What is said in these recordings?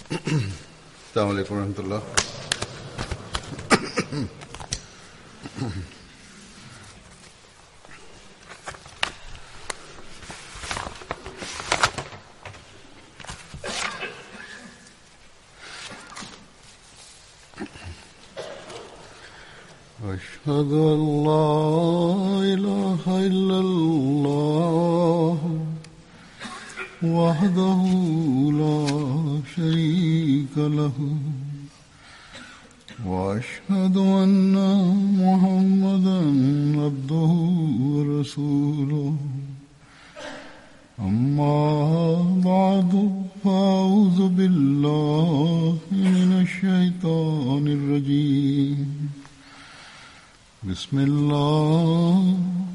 السلام عليكم ورحمة الله أشهد أن لا إله إلا الله وحده لا شريك له وأشهد أن محمدا عبده ورسوله أما بعد فأعوذ بالله من الشيطان الرجيم بسم الله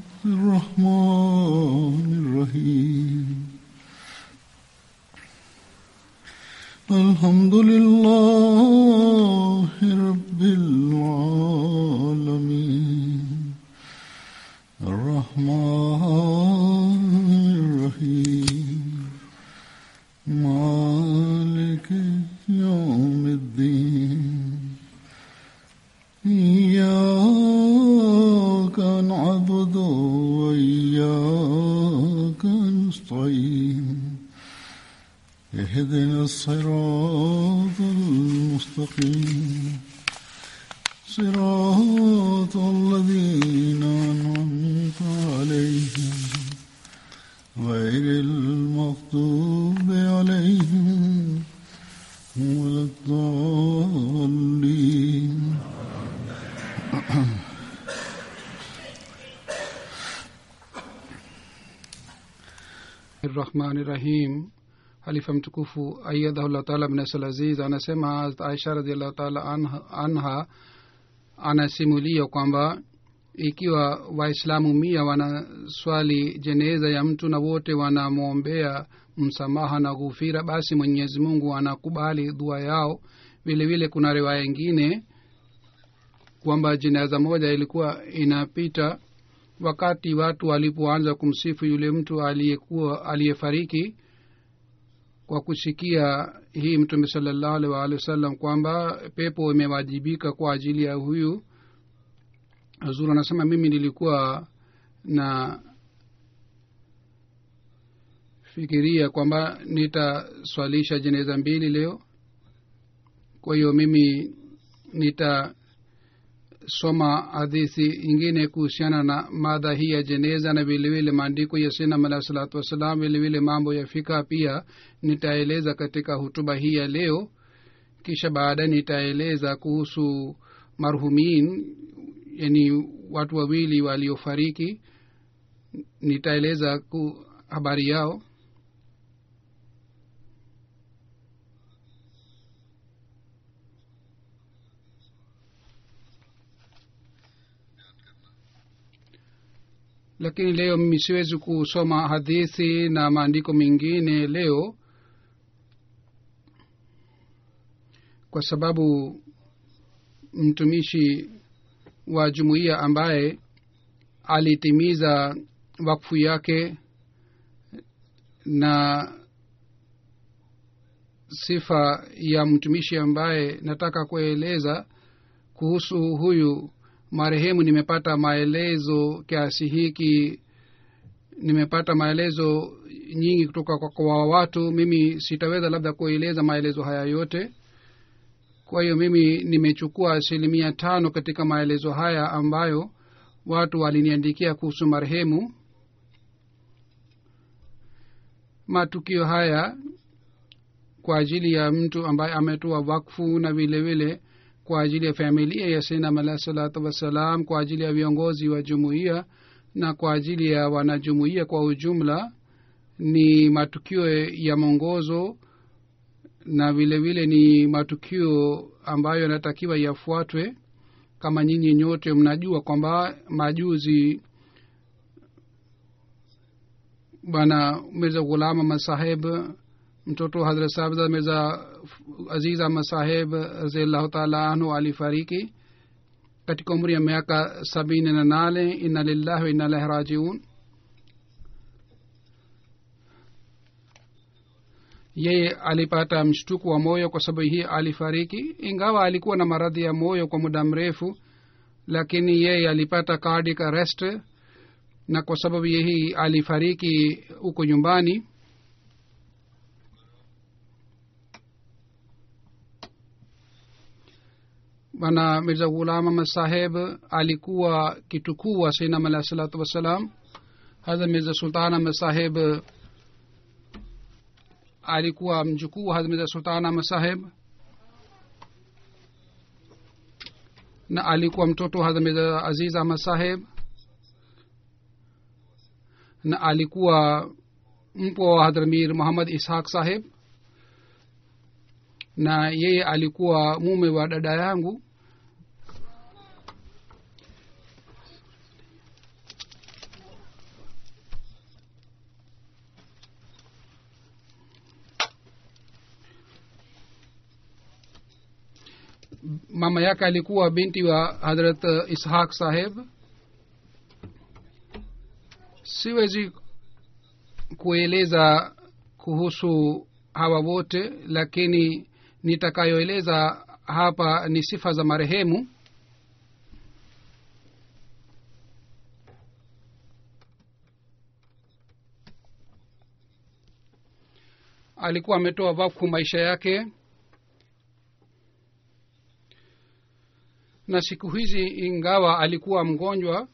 الرحمن الرحيم الحمد لله رب العالمين الرحمن الرحيم مالك يوم الدين إياك نعبد وإياك نستعين اهدنا الصراط المستقيم صراط الذين أنعمت عليهم غير المغضوب عليهم ولا الضالين rahmani rahim halifa mtukufu ayadahullah taala bnasal aziz anasema aisha radiallahu taala anha, anha anasimulia kwamba ikiwa waislamu mia wanaswali jeneza ya mtu na wote wanamwombea msamaha na ghufira basi mwenyezi mungu anakubali dua yao vile vile kuna riwaya ingine kwamba jeneza moja ilikuwa inapita wakati watu walipoanza kumsifu yule mtu aliyekuwa aliyefariki kwa kusikia hii mtume salallahu alih waalihi wasallam kwamba pepo imewajibika kwa ajili ya huyu zuru anasema mimi nilikuwa na fikiria kwamba nitaswalisha jeneza mbili leo kwa hiyo mimi nita soma hadithi ingine kuhusiana na madha hii ya jeneza na vilevile maandiko ya sinam alahi salatu wassalam vilevile mambo ya fika pia nitaeleza katika hutuba hii ya leo kisha baadaye nitaeleza kuhusu marhumin yani watu wawili waliofariki nitaeleza ku habari yao lakini leo mimi siwezi kusoma hadithi na maandiko mengine leo kwa sababu mtumishi wa jumuiya ambaye alitimiza wakfu yake na sifa ya mtumishi ambaye nataka kueleza kuhusu huyu marehemu nimepata maelezo kiasi hiki nimepata maelezo nyingi kutoka kwa, kwa watu mimi sitaweza labda kueleza maelezo haya yote kwa hiyo mimi nimechukua asilimia tano katika maelezo haya ambayo watu waliniandikia kuhusu marehemu matukio haya kwa ajili ya mtu ambaye ametoa wakfu na vile vile kwa ajili ya familia ya sinam alahi salatu wassalam kwa ajili ya viongozi wa jumuiya na kwa ajili ya wanajumuiya kwa ujumla ni matukio ya mwongozo na vile vile ni matukio ambayo yanatakiwa yafuatwe kama nyinyi nyote mnajua kwamba majuzi bwana mirza ghulama masaheb mtoto hadrat sabza mirza aziz ahmad saheb raziallahu taala anhu alifariki katika umri ya miaka sabini na nane inna lillahi wa inna ilahi rajiun yeye alipata mshtuku wa moyo kwa sababu hii alifariki ingawa alikuwa na maradhi ya moyo kwa muda mrefu lakini yeye alipata cardiac arrest na kwa sababu hii alifariki huko nyumbani bana mirza ghulam ahmad saheb alikuwa kitukuu wa sainam alahi salatu wassalam hadha mirza sultan ahmad saheb alikuwa mjukuu wa hadha mirza sultan ahmad saheb na alikuwa mtoto wa hadha mirza aziz ahmad saheb na alikuwa mpwa wa hadramir muhammad ishaq saheb na yeye alikuwa mume wa dada yangu mama yake alikuwa binti wa hadrat ishaq saheb siwezi kueleza kuhusu hawa wote lakini nitakayoeleza hapa ni sifa za marehemu alikuwa ametoa wakfu maisha yake na siku hizi ingawa alikuwa mgonjwa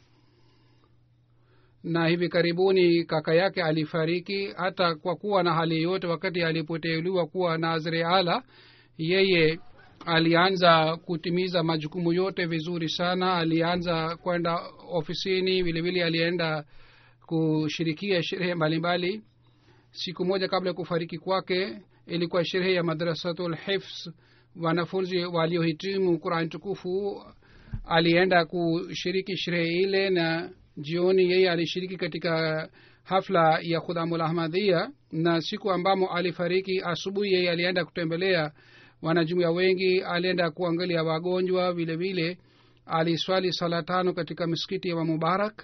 na hivi karibuni kaka yake alifariki hata kwa kuwa na hali yote wakati alipoteuliwa kuwa nazre ala yeye alianza kutimiza majukumu yote vizuri sana alianza kwenda ofisini vilevile alienda kushirikia sherehe mbalimbali siku moja kabla ya kufariki kwake ilikuwa sherehe ya madrasatul hifs wanafunzi waliohitimu qurani tukufu alienda kushiriki sherehe ile na jioni yeye alishiriki katika hafla ya khudhamul ahmadhia na siku ambamo alifariki asubuhi yeye alienda kutembelea wanajumuia wengi alienda kuangalia wagonjwa vile vile aliswali sala tano katika misikiti ya mubarak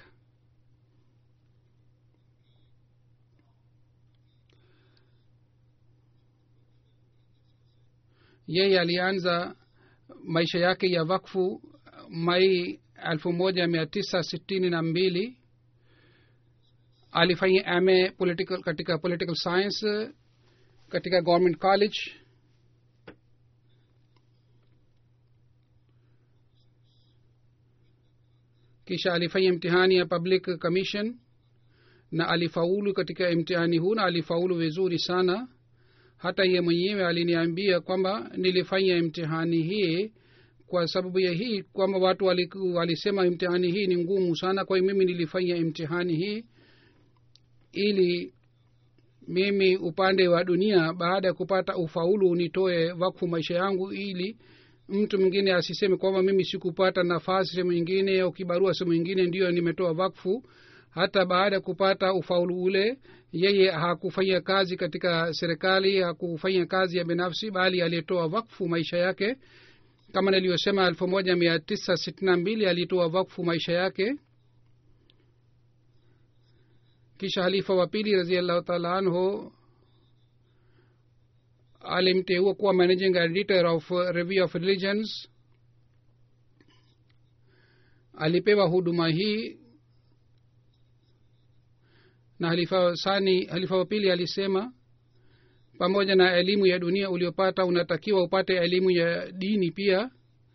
yeye alianza maisha yake ya wakfu mai elfu moja mia tisa sitini na mbili alifanya ma political katika political science katika government college kisha alifanya mtihani ya public commission na alifaulu katika mtihani huu na alifaulu vizuri sana hata ye mwenyewe aliniambia kwamba nilifanya mtihani hii kwa sababu ya hii kwamba watu waliku, walisema mtihani hii ni ngumu sana kwa hiyo mimi nilifanya mtihani hii ili mimi upande wa dunia baada ya kupata ufaulu nitoe wakfu maisha yangu ili mtu mwingine asiseme kwamba mimi sikupata nafasi sehemu ingine au kibarua sehemu ingine ndiyo nimetoa wakfu hata baada ya kupata ufaulu ule yeye hakufanya kazi katika serikali hakufanya kazi ya binafsi bali aliyetoa wakfu maisha yake kama niliyosema elfu moja mia tisa sitini na mbili alitoa wakfu maisha yake kisha halifa wa pili raziallahu taala anhu alimteua kuwa managing editor of review of religions alipewa huduma hii na halifa sani halifa wa pili alisema pamoja na elimu ya dunia uliopata unatakiwa upate elimu ya dini pia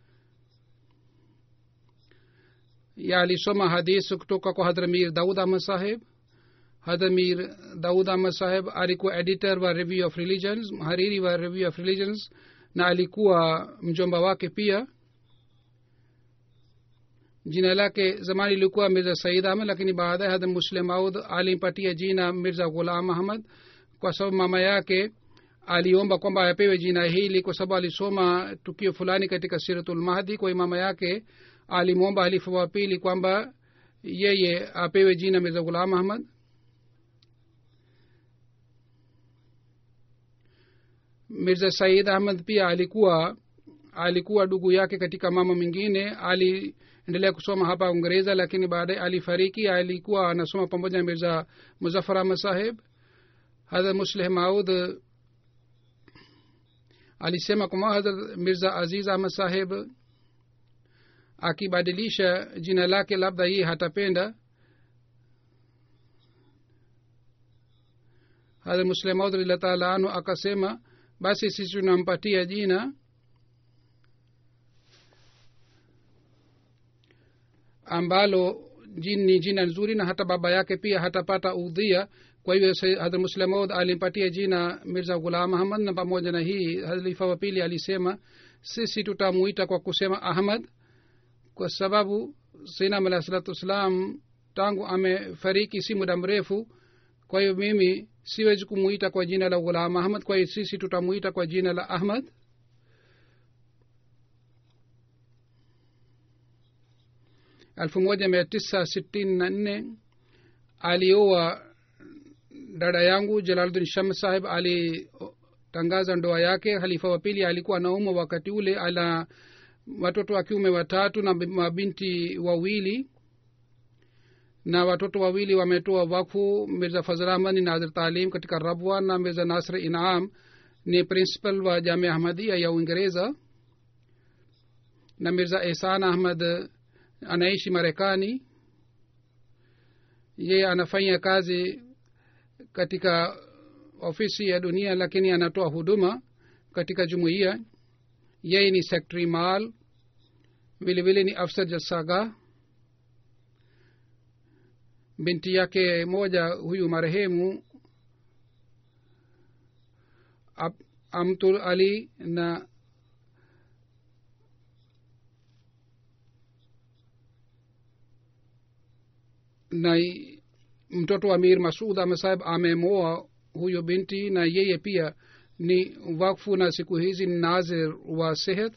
ya alisoma hadis kutoka kwa hadramir daud ahmad saheb hadramir daud ahmad saheb alikuwa editor wa review of religions mhariri wa review of religions na alikuwa mjomba wake pia jina lake zamani ilikuwa mirza said ahmad lakini baadaye hadha muslim aud alimpatia jina mirza ghulam ahmad kwa sababu mama yake aliomba kwamba apewe jina hili kwa sababu alisoma tukio fulani katika siratul mahdi kwa mama yake alimwomba halifa wa pili kwamba yeye apewe jina mirza ghulam ahmad mirza said ahmad pia alikuwa alikuwa ndugu yake katika mama mwingine aliendelea kusoma hapa uingereza lakini baadaye alifariki alikuwa anasoma pamoja na mirza muzafar ahmad saheb hadha musleh maud alisema kwamba hadrat mirza aziz ahmad saheb akibadilisha jina lake labda yeye hatapenda hadrat muslemaud radiallah taala anhu akasema basi sisi tunampatia jina ambalo jin ni jina nzuri na hata baba yake pia hatapata udhia kwa hivyo hadhr muslemaud alimpatia jina mirza ghulam ahmad na pamoja na hii halifa wa pili alisema sisi tutamuita kwa kusema ahmad kwa sababu sinam alah salatu wassalam tangu amefariki si muda mrefu kwa hiyo mimi siwezi kumuita kwa jina la ghulam ahmad kwa hiyo sisi tutamuita kwa jina la ahmad elfu moja mia tisa sitini na nne alioa dada yangu jalaluddin sham sahib alitangaza ndoa yake halifa wa pili alikuwa anaumwa wakati ule ana watoto wa kiume watatu na mabinti wawili na watoto wawili wametoa wakfu mirza fazl ahmad ni nazir talim katika rabwa na mirza nasr inam ni principal wa jamia ahmadia ya uingereza na mirza ihsan ahmad anaishi marekani yeye anafanya kazi katika ofisi ya dunia lakini anatoa huduma katika jumuiya yeye ni sekretari mal vilevile ni afsar jasaga binti yake moja huyu marehemu amtul ali na na mtoto wa mir masud amesahib amemoa huyo binti na yeye pia ni wakfu na siku hizi ni nazir wa sehet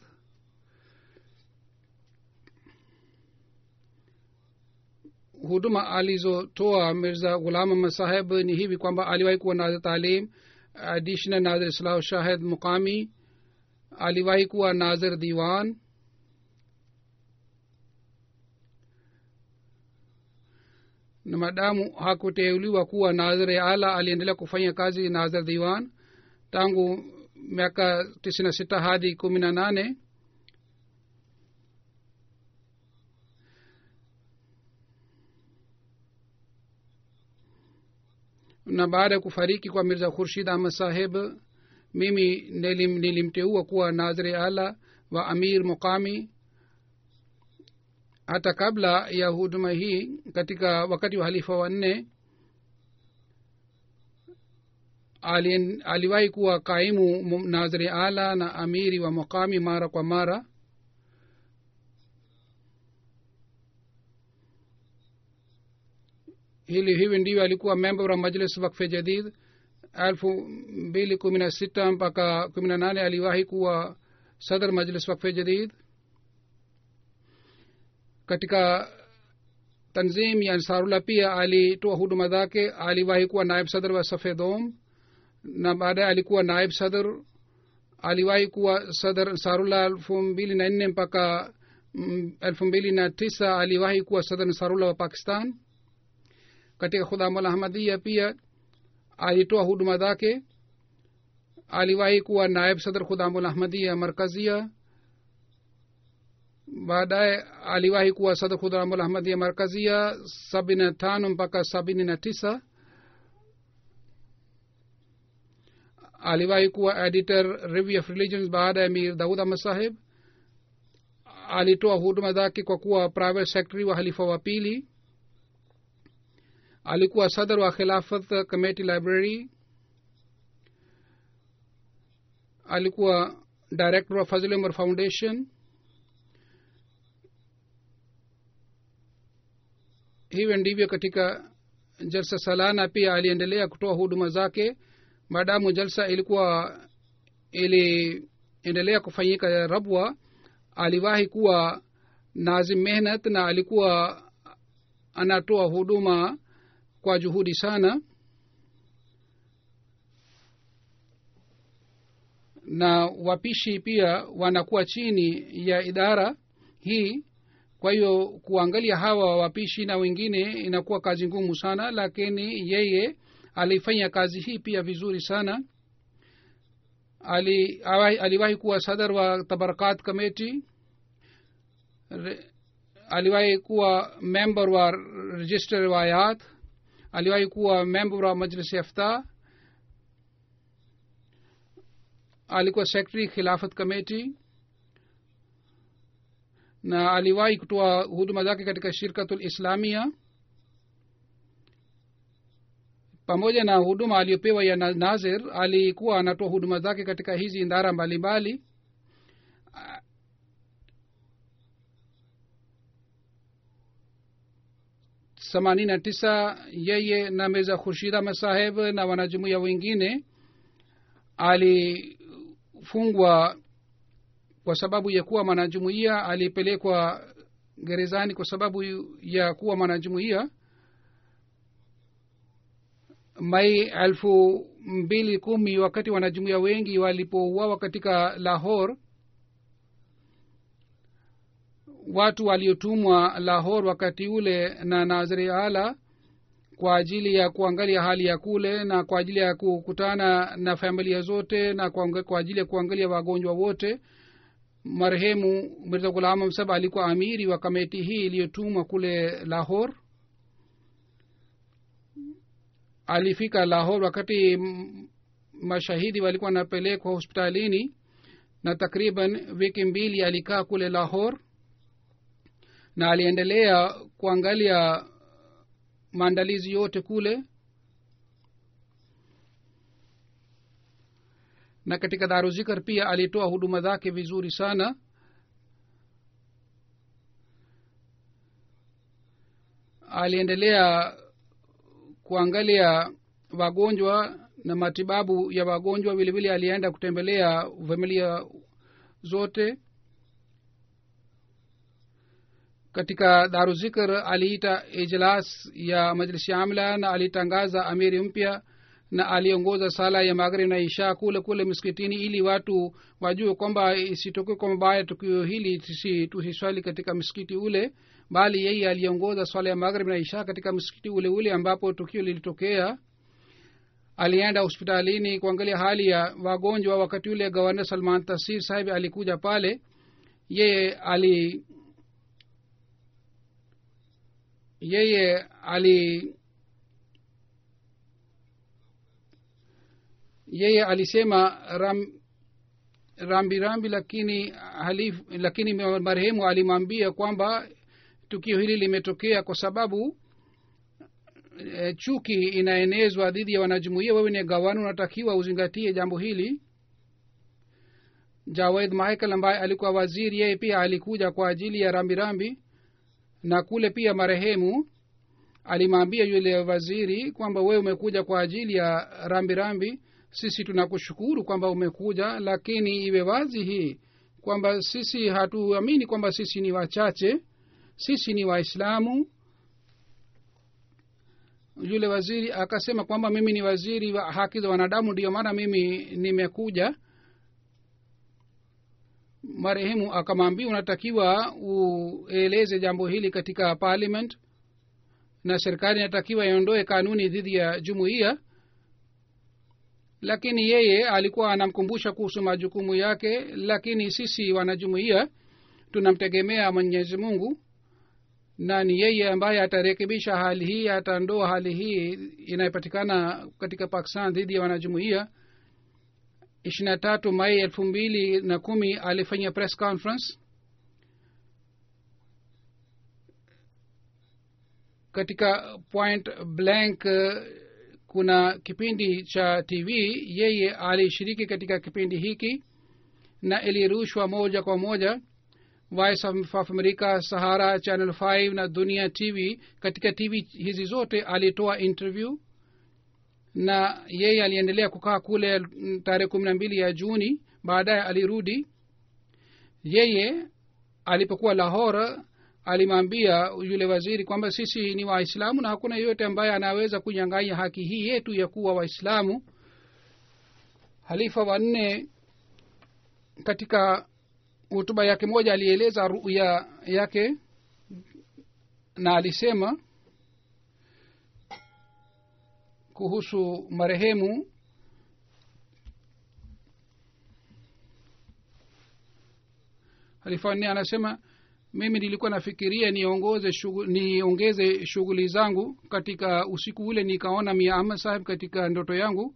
huduma alizotoa mirza ghulam ahmad saheb ni hivi kwamba aliwahi kuwa nazir talim additional nazir islah shahid muqami aliwahi kuwa nazir diwan na madamu hakuteuliwa kuwa nazir ya ala aliendelea kufanya kazi nazir diwan tangu miaka tisini na sita hadi kumi na nane na baada ya kufariki kwa mirza khurshid ahmad saheb mimi nilim, nilimteua kuwa naziri ala wa amir muqami hata kabla ya huduma hii katika wakati wa halifa wanne aliwahi kuwa kaimu naziri ala na amiri wa muqami mara kwa mara hili hivi ndivyo alikuwa member wa majlis wakfe jadid elfu mbili kumi na sita mpaka kumi na nane aliwahi kuwa sadr majlis wakfe jadid katika tanzim ya ansarullah pia alitoa huduma zake aliwahi kuwa naib sadr wa safedom na baadaye alikuwa naib sadr aliwahi kuwa sadr ansarullah elfu mbili na nne mpaka elfu mbili na tisa aliwahi kuwa sadr ansarullah wa pakistan katika khudamul ahmadia pia alitoa huduma zake aliwahi kuwa naib sadr khudamul ahmadia markazia baadaye aliwahi kuwa sadr khudamul ahmadia markazia sabini na tano mpaka sabini na tisa aliwahi kuwa editor review of religions baada ya mir daud ahmad saheb alitoa huduma zake kwa kuwa private secretary wa halifa wa pili alikuwa sadr wa khilafat committee library alikuwa director wa fazil umar foundation hivyo ndivyo katika jalsa salana pia aliendelea kutoa huduma zake maadamu jalsa ilikuwa iliendelea kufanyika rabwa aliwahi kuwa nazim mehnat na alikuwa anatoa huduma kwa juhudi sana na wapishi pia wanakuwa chini ya idara hii kwa hiyo kuangalia hawa wapishi na wengine inakuwa kazi ngumu sana lakini yeye alifanya kazi hii pia vizuri sana ali, awahi- aliwahi kuwa sadar wa tabarakat committee Re- aliwahi kuwa member wa register riwayat aliwahi kuwa member wa majlis ifta alikuwa secretary khilafat committee na aliwahi kutoa huduma zake katika shirkatul islamia pamoja na huduma aliyopewa ya na- nazir alikuwa anatoa huduma zake katika hizi ndara mbalimbali themanini na tisa yeye na meza khurshida masaheb na wanajumuia wengine alifungwa kwa sababu ya kuwa mwanajumuia alipelekwa gerezani kwa sababu ya kuwa mwanajumuia mai elfu mbili kumi wakati wanajumuia wengi walipouawa katika lahor watu waliotumwa lahor wakati ule na nazri ala kwa ajili ya kuangalia hali ya kule na kwa ajili ya kukutana na familia zote na kwa, kwa ajili ya kuangalia wagonjwa wote marehemu mirza ghulam msaba alikuwa amiri wa kameti hii iliyotumwa kule lahor alifika lahor wakati m- mashahidi walikuwa wanapelekwa hospitalini na takriban wiki mbili alikaa kule lahor na aliendelea kuangalia maandalizi yote kule na katika daruzikar pia alitoa huduma zake vizuri sana aliendelea kuangalia wagonjwa na matibabu ya wagonjwa vile vile alienda kutembelea familia zote katika daruzikr aliita ijlas ya majlisi amla na alitangaza amiri mpya na aliongoza sala ya maghrib na isha kule kule msikitini ili watu wajue kwamba isitokee kwa mabaya tukio hili tusi- tusiswali katika msikiti ule bali yeye aliongoza swala ya maghrib na isha katika msikiti ule ule ambapo tukio lilitokea alienda hospitalini kuangalia hali ya wagonjwa wakati ule gavana salman tasir sahibi alikuja pale yeye ali yeye ali yeye alisema ram, rambi rambi lakini halif, lakini marehemu alimwambia kwamba tukio hili limetokea kwa sababu e, chuki inaenezwa dhidi ya wanajumuia wewe ni gawani unatakiwa uzingatie jambo hili jawed michael ambaye alikuwa waziri yeye pia alikuja kwa ajili ya rambirambi rambi, na kule pia marehemu alimwambia yule waziri kwamba wewe umekuja kwa ajili ya rambirambi rambi. sisi tunakushukuru kwamba umekuja lakini iwe wazi hii kwamba sisi hatuamini kwamba sisi ni wachache sisi ni waislamu yule waziri akasema kwamba mimi ni waziri wa haki za wanadamu ndiyo maana mimi nimekuja marehemu akamwambia unatakiwa ueleze jambo hili katika parliament na serikali inatakiwa iondoe kanuni dhidi ya jumuiya lakini yeye alikuwa anamkumbusha kuhusu majukumu yake lakini sisi wanajumuiya tunamtegemea mwenyezi mungu na ni yeye ambaye atarekebisha hali hii atandoa hali hii inayopatikana katika pakistan dhidi ya wanajumuiya ishiri na tatu mai elfu mbili na kumi alifanya press conference katika point blank kuna kipindi cha tv yeye alishiriki katika kipindi hiki na ilirushwa moja kwa moja voice of america sahara channel 5 na dunia tv katika tv hizi zote alitoa interview na yeye aliendelea kukaa kule tarehe kumi na mbili ya juni baadaye alirudi yeye alipokuwa lahora alimwambia yule waziri kwamba sisi ni waislamu na hakuna yeyote ambaye anaweza kunyang'anya haki hii yetu ya kuwa waislamu halifa wanne katika hutuba yake moja alieleza ruya yake na alisema kuhusu marehemu halifa wanne anasema mimi nilikuwa nafikiria niongoze shughuli, niongeze shughuli zangu katika usiku ule nikaona mia ahmad sahib katika ndoto yangu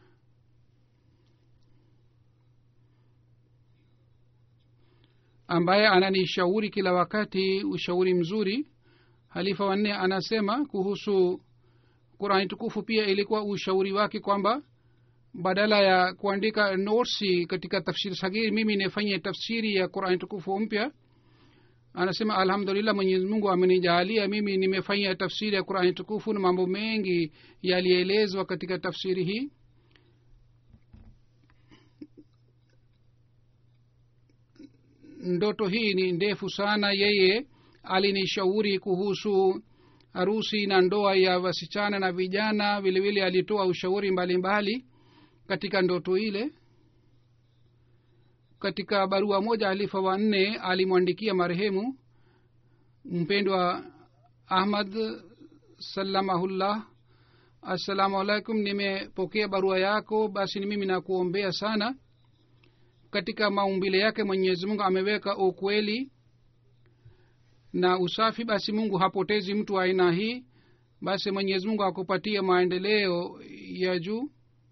ambaye ananishauri kila wakati ushauri mzuri halifa wanne anasema kuhusu qurani tukufu pia ilikuwa ushauri wake kwamba badala ya kuandika notsi katika tafsiri sagiri mimi nifanye tafsiri ya qurani tukufu mpya anasema alhamdulillah mwenyezi mungu amenijaalia mimi nimefanya tafsiri ya qurani tukufu na mambo mengi yalielezwa katika tafsiri hii ndoto hii ni ndefu sana yeye alinishauri kuhusu harusi na ndoa ya wasichana na vijana vilevile alitoa ushauri mbalimbali mbali katika ndoto ile katika barua moja alifa wanne alimwandikia marehemu mpendwa ahmad salamahullah assalamu alaikum nimepokea barua yako basi ni mimi nakuombea sana katika maumbile yake mwenyezi mungu ameweka ukweli na usafi basi mungu hapotezi mtu wa aina hii basi mwenyezi mungu akupatie maendeleo ya juu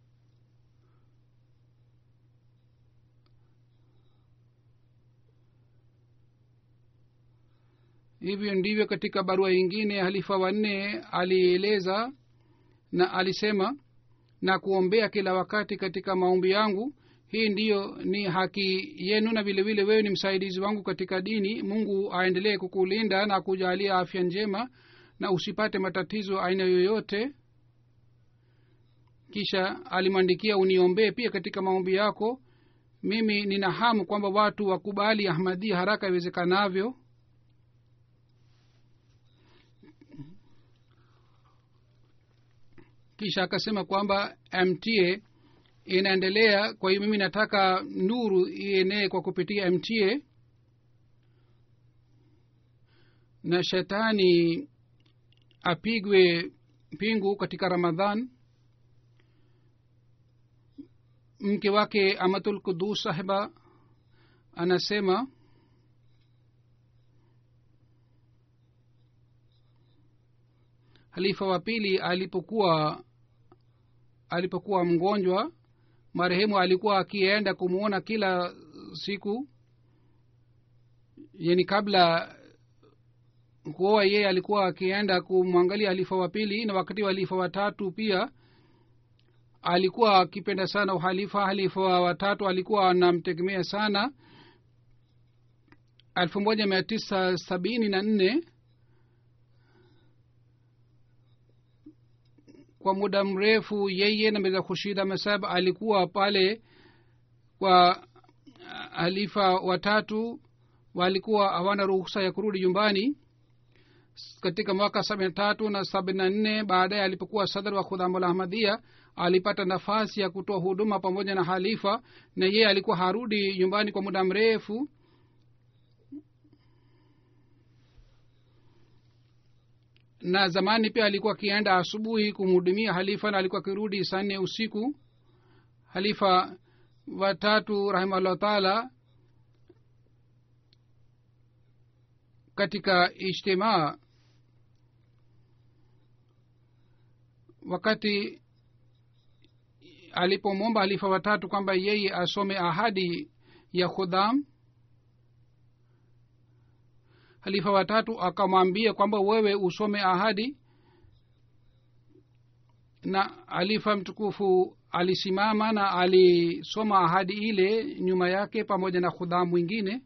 hivyo ndivyo katika barua ingine halifa wanne alieleza na alisema na kuombea kila wakati katika maombi yangu hii ndiyo ni haki yenu na vile vile wewe ni msaidizi wangu katika dini mungu aendelee kukulinda na kujalia afya njema na usipate matatizo aina yoyote kisha alimwandikia uniombee pia katika maombi yako mimi nina hamu kwamba watu wakubali ahmadia haraka iwezekanavyo kisha akasema kwamba mta inaendelea kwa hiyo mimi nataka nuru ienee kwa kupitia mta na shetani apigwe pingu katika ramadhan mke wake amatul kudus sahiba anasema halifa wa pili alipokuwa alipokuwa mgonjwa marehemu alikuwa akienda kumwona kila siku yani kabla kuoa yeye alikuwa akienda kumwangalia halifa wa pili na wakati wa halifa watatu pia alikuwa akipenda sana uhalifa halifa wa watatu alikuwa anamtegemea sana elfu moja mia tisa sabini na nne kwa muda mrefu yeye na mirza khushid ahmad alikuwa pale kwa halifa watatu walikuwa hawana ruhusa ya kurudi nyumbani katika mwaka sabini na tatu na sabini na nne baadaye alipokuwa sadr wa khudhamul ahmadia alipata nafasi ya kutoa huduma pamoja na halifa na yeye alikuwa harudi nyumbani kwa muda mrefu na zamani pia alikuwa akienda asubuhi kumhudumia halifa na alikuwa akirudi saa nne usiku halifa watatu rahimahullah taala katika ijtimaa wakati alipomwomba halifa watatu kwamba yeye asome ahadi ya khudham halifa watatu akamwambia kwamba wewe usome ahadi na halifa mtukufu alisimama na alisoma ahadi ile nyuma yake pamoja na khudham mwingine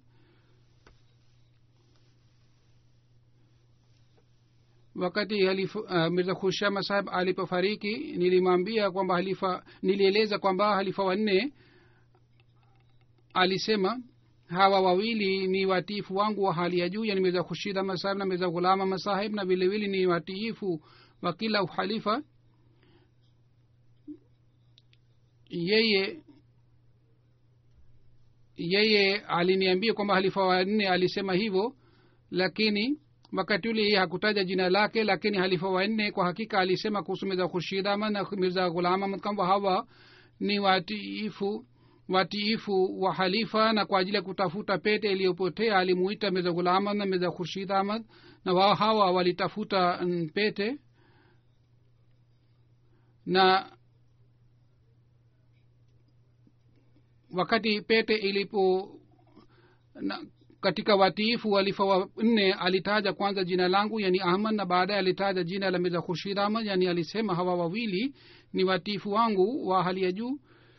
wakati halifa uh, mirza khushama sahib alipofariki nilimwambia kwamba halifa nilieleza kwamba halifa wanne alisema hawa wawili ni watiifu wangu wa hali ya juu yani mirza khushid ahmad sahib na mirza ghulama masahib na vilevile ni watiifu wa kila uhalifa yeye yeye aliniambia kwamba halifa wanne alisema hivyo lakini wakati ule yeye hakutaja jina lake lakini halifa wanne kwa hakika alisema kuhusu mirza khurshid ahmad na mirza ghulam ahmad kwamba hawa ni watiifu watiifu wa halifa na kwa ajili ya kutafuta pete iliyopotea alimuita meza ghulam ahmad na meza khurshid ahmad na wao hawa walitafuta mm, pete na wakati pete ilipo na katika watiifu walifa wa nne alitaja kwanza jina langu yani ahmad na baadaye alitaja jina la mirza khurshid ahmad yani alisema hawa wawili ni watiifu wangu wa hali ya juu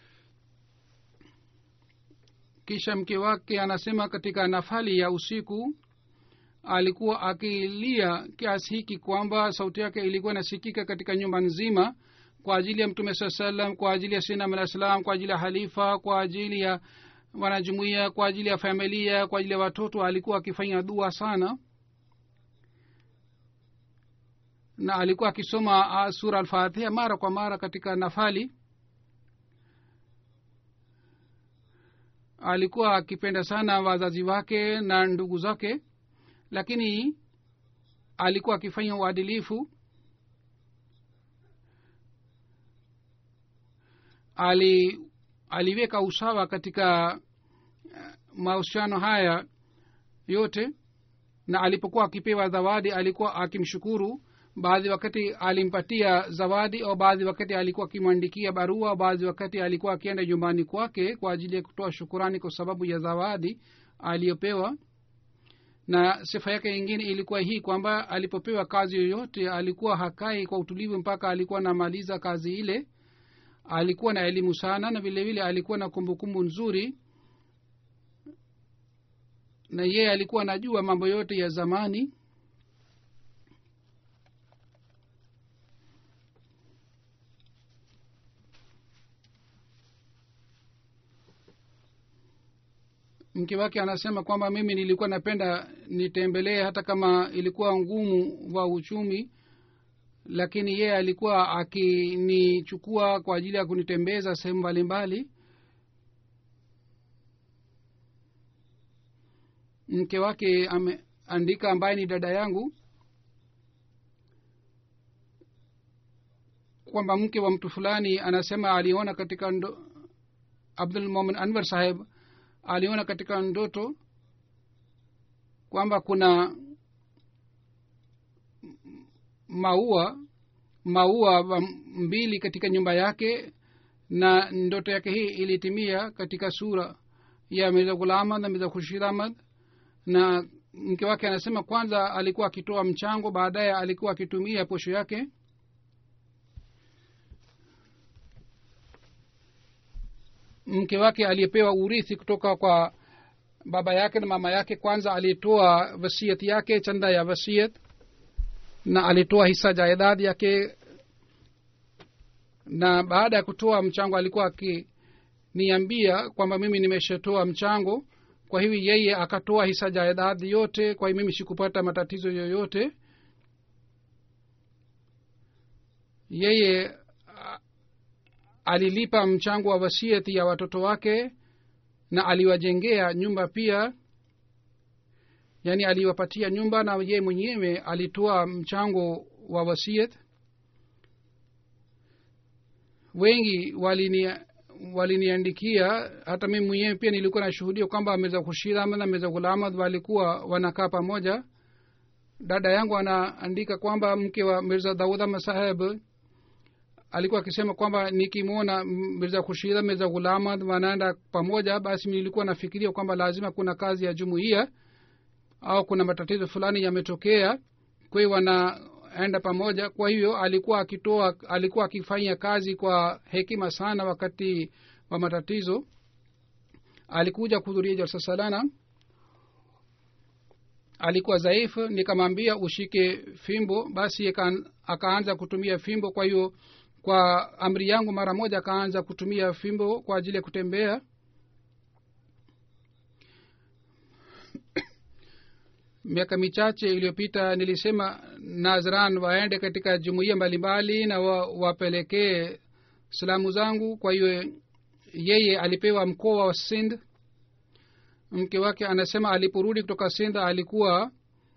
kisha mke wake anasema katika nafali ya usiku alikuwa akilia kiasi hiki kwamba sauti yake ilikuwa inasikika katika nyumba nzima kwa ajili ya mtume saa salam kwa ajili ya sinam alah salam kwa ajili ya halifa kwa ajili ya wanajumuia kwa ajili ya familia kwa ajili ya watoto alikuwa akifanya dua sana na alikuwa akisoma ah, sura alfatiha mara kwa mara katika nafali alikuwa akipenda sana wazazi wake na ndugu zake lakini alikuwa akifanya uadilifu ali aliweka usawa katika eh, mahusiano haya yote na alipokuwa akipewa zawadi alikuwa akimshukuru baadhi wakati alimpatia zawadi au baadhi wakati alikuwa akimwandikia barua baadhi wakati alikuwa akienda nyumbani kwake kwa ajili ya kutoa shukurani kwa sababu ya zawadi aliyopewa na sifa yake ingine ilikuwa hii kwamba alipopewa kazi yoyote alikuwa hakai kwa utulivu mpaka alikuwa anamaliza kazi ile alikuwa na elimu sana na vile vile alikuwa na kumbukumbu nzuri na yeye alikuwa anajua mambo yote ya zamani mke wake anasema kwamba mimi nilikuwa napenda nitembelee hata kama ilikuwa ngumu wa uchumi lakini yeye alikuwa akinichukua kwa ajili ya kunitembeza sehemu mbalimbali mke wake ameandika ambaye ni dada yangu kwamba mke wa mtu fulani anasema aliona katika ndo, abdul momin anwar saheb aliona katika ndoto kwamba kuna maua maua mbili katika nyumba yake na ndoto yake hii ilitimia katika sura ya mirza ghulam ahmad na mirza khurshid ahmad na mke wake anasema kwanza alikuwa akitoa mchango baadaye alikuwa akitumia posho yake mke wake aliyepewa urithi kutoka kwa baba yake na mama yake kwanza alitoa wasiat yake chanda ya wasiat na alitoa hisa jaidad yake na baada ya kutoa mchango alikuwa akiniambia kwamba mimi nimeshatoa mchango kwa hivi yeye akatoa hisa jaidad yote kwa hivi mimi sikupata matatizo yoyote yeye alilipa mchango wa wasiati ya watoto wake na aliwajengea nyumba pia yaani aliwapatia nyumba na yeye mwenyewe alitoa mchango wa wasiat wengi walini waliniandikia hata mimi mwenyewe pia nilikuwa nashuhudia kwamba meza kushir ahmad na meza ghulamad walikuwa wanakaa pamoja dada yangu anaandika kwamba mke wa mirza daud ahmad saheb alikuwa akisema kwamba nikimwona mirza kushida mirza ghulamad wanaenda pamoja basi nilikuwa nafikiria kwamba lazima kuna kazi ya jumuiya au kuna matatizo fulani yametokea kwa hiyo wanaenda pamoja kwa hivyo alikuwa akitoa alikuwa akifanya kazi kwa hekima sana wakati wa matatizo alikuja kuhudhuria jalsa salana alikuwa dhaifu nikamwambia ushike fimbo basi akaanza kutumia fimbo kwa hiyo kwa amri yangu mara moja akaanza kutumia fimbo kwa ajili ya kutembea miaka michache iliyopita nilisema nazran waende katika jumuiya mbalimbali na wa, wapelekee salamu zangu kwa hiyo yeye alipewa mkoa wa sind mke wake anasema aliporudi kutoka sind alikuwa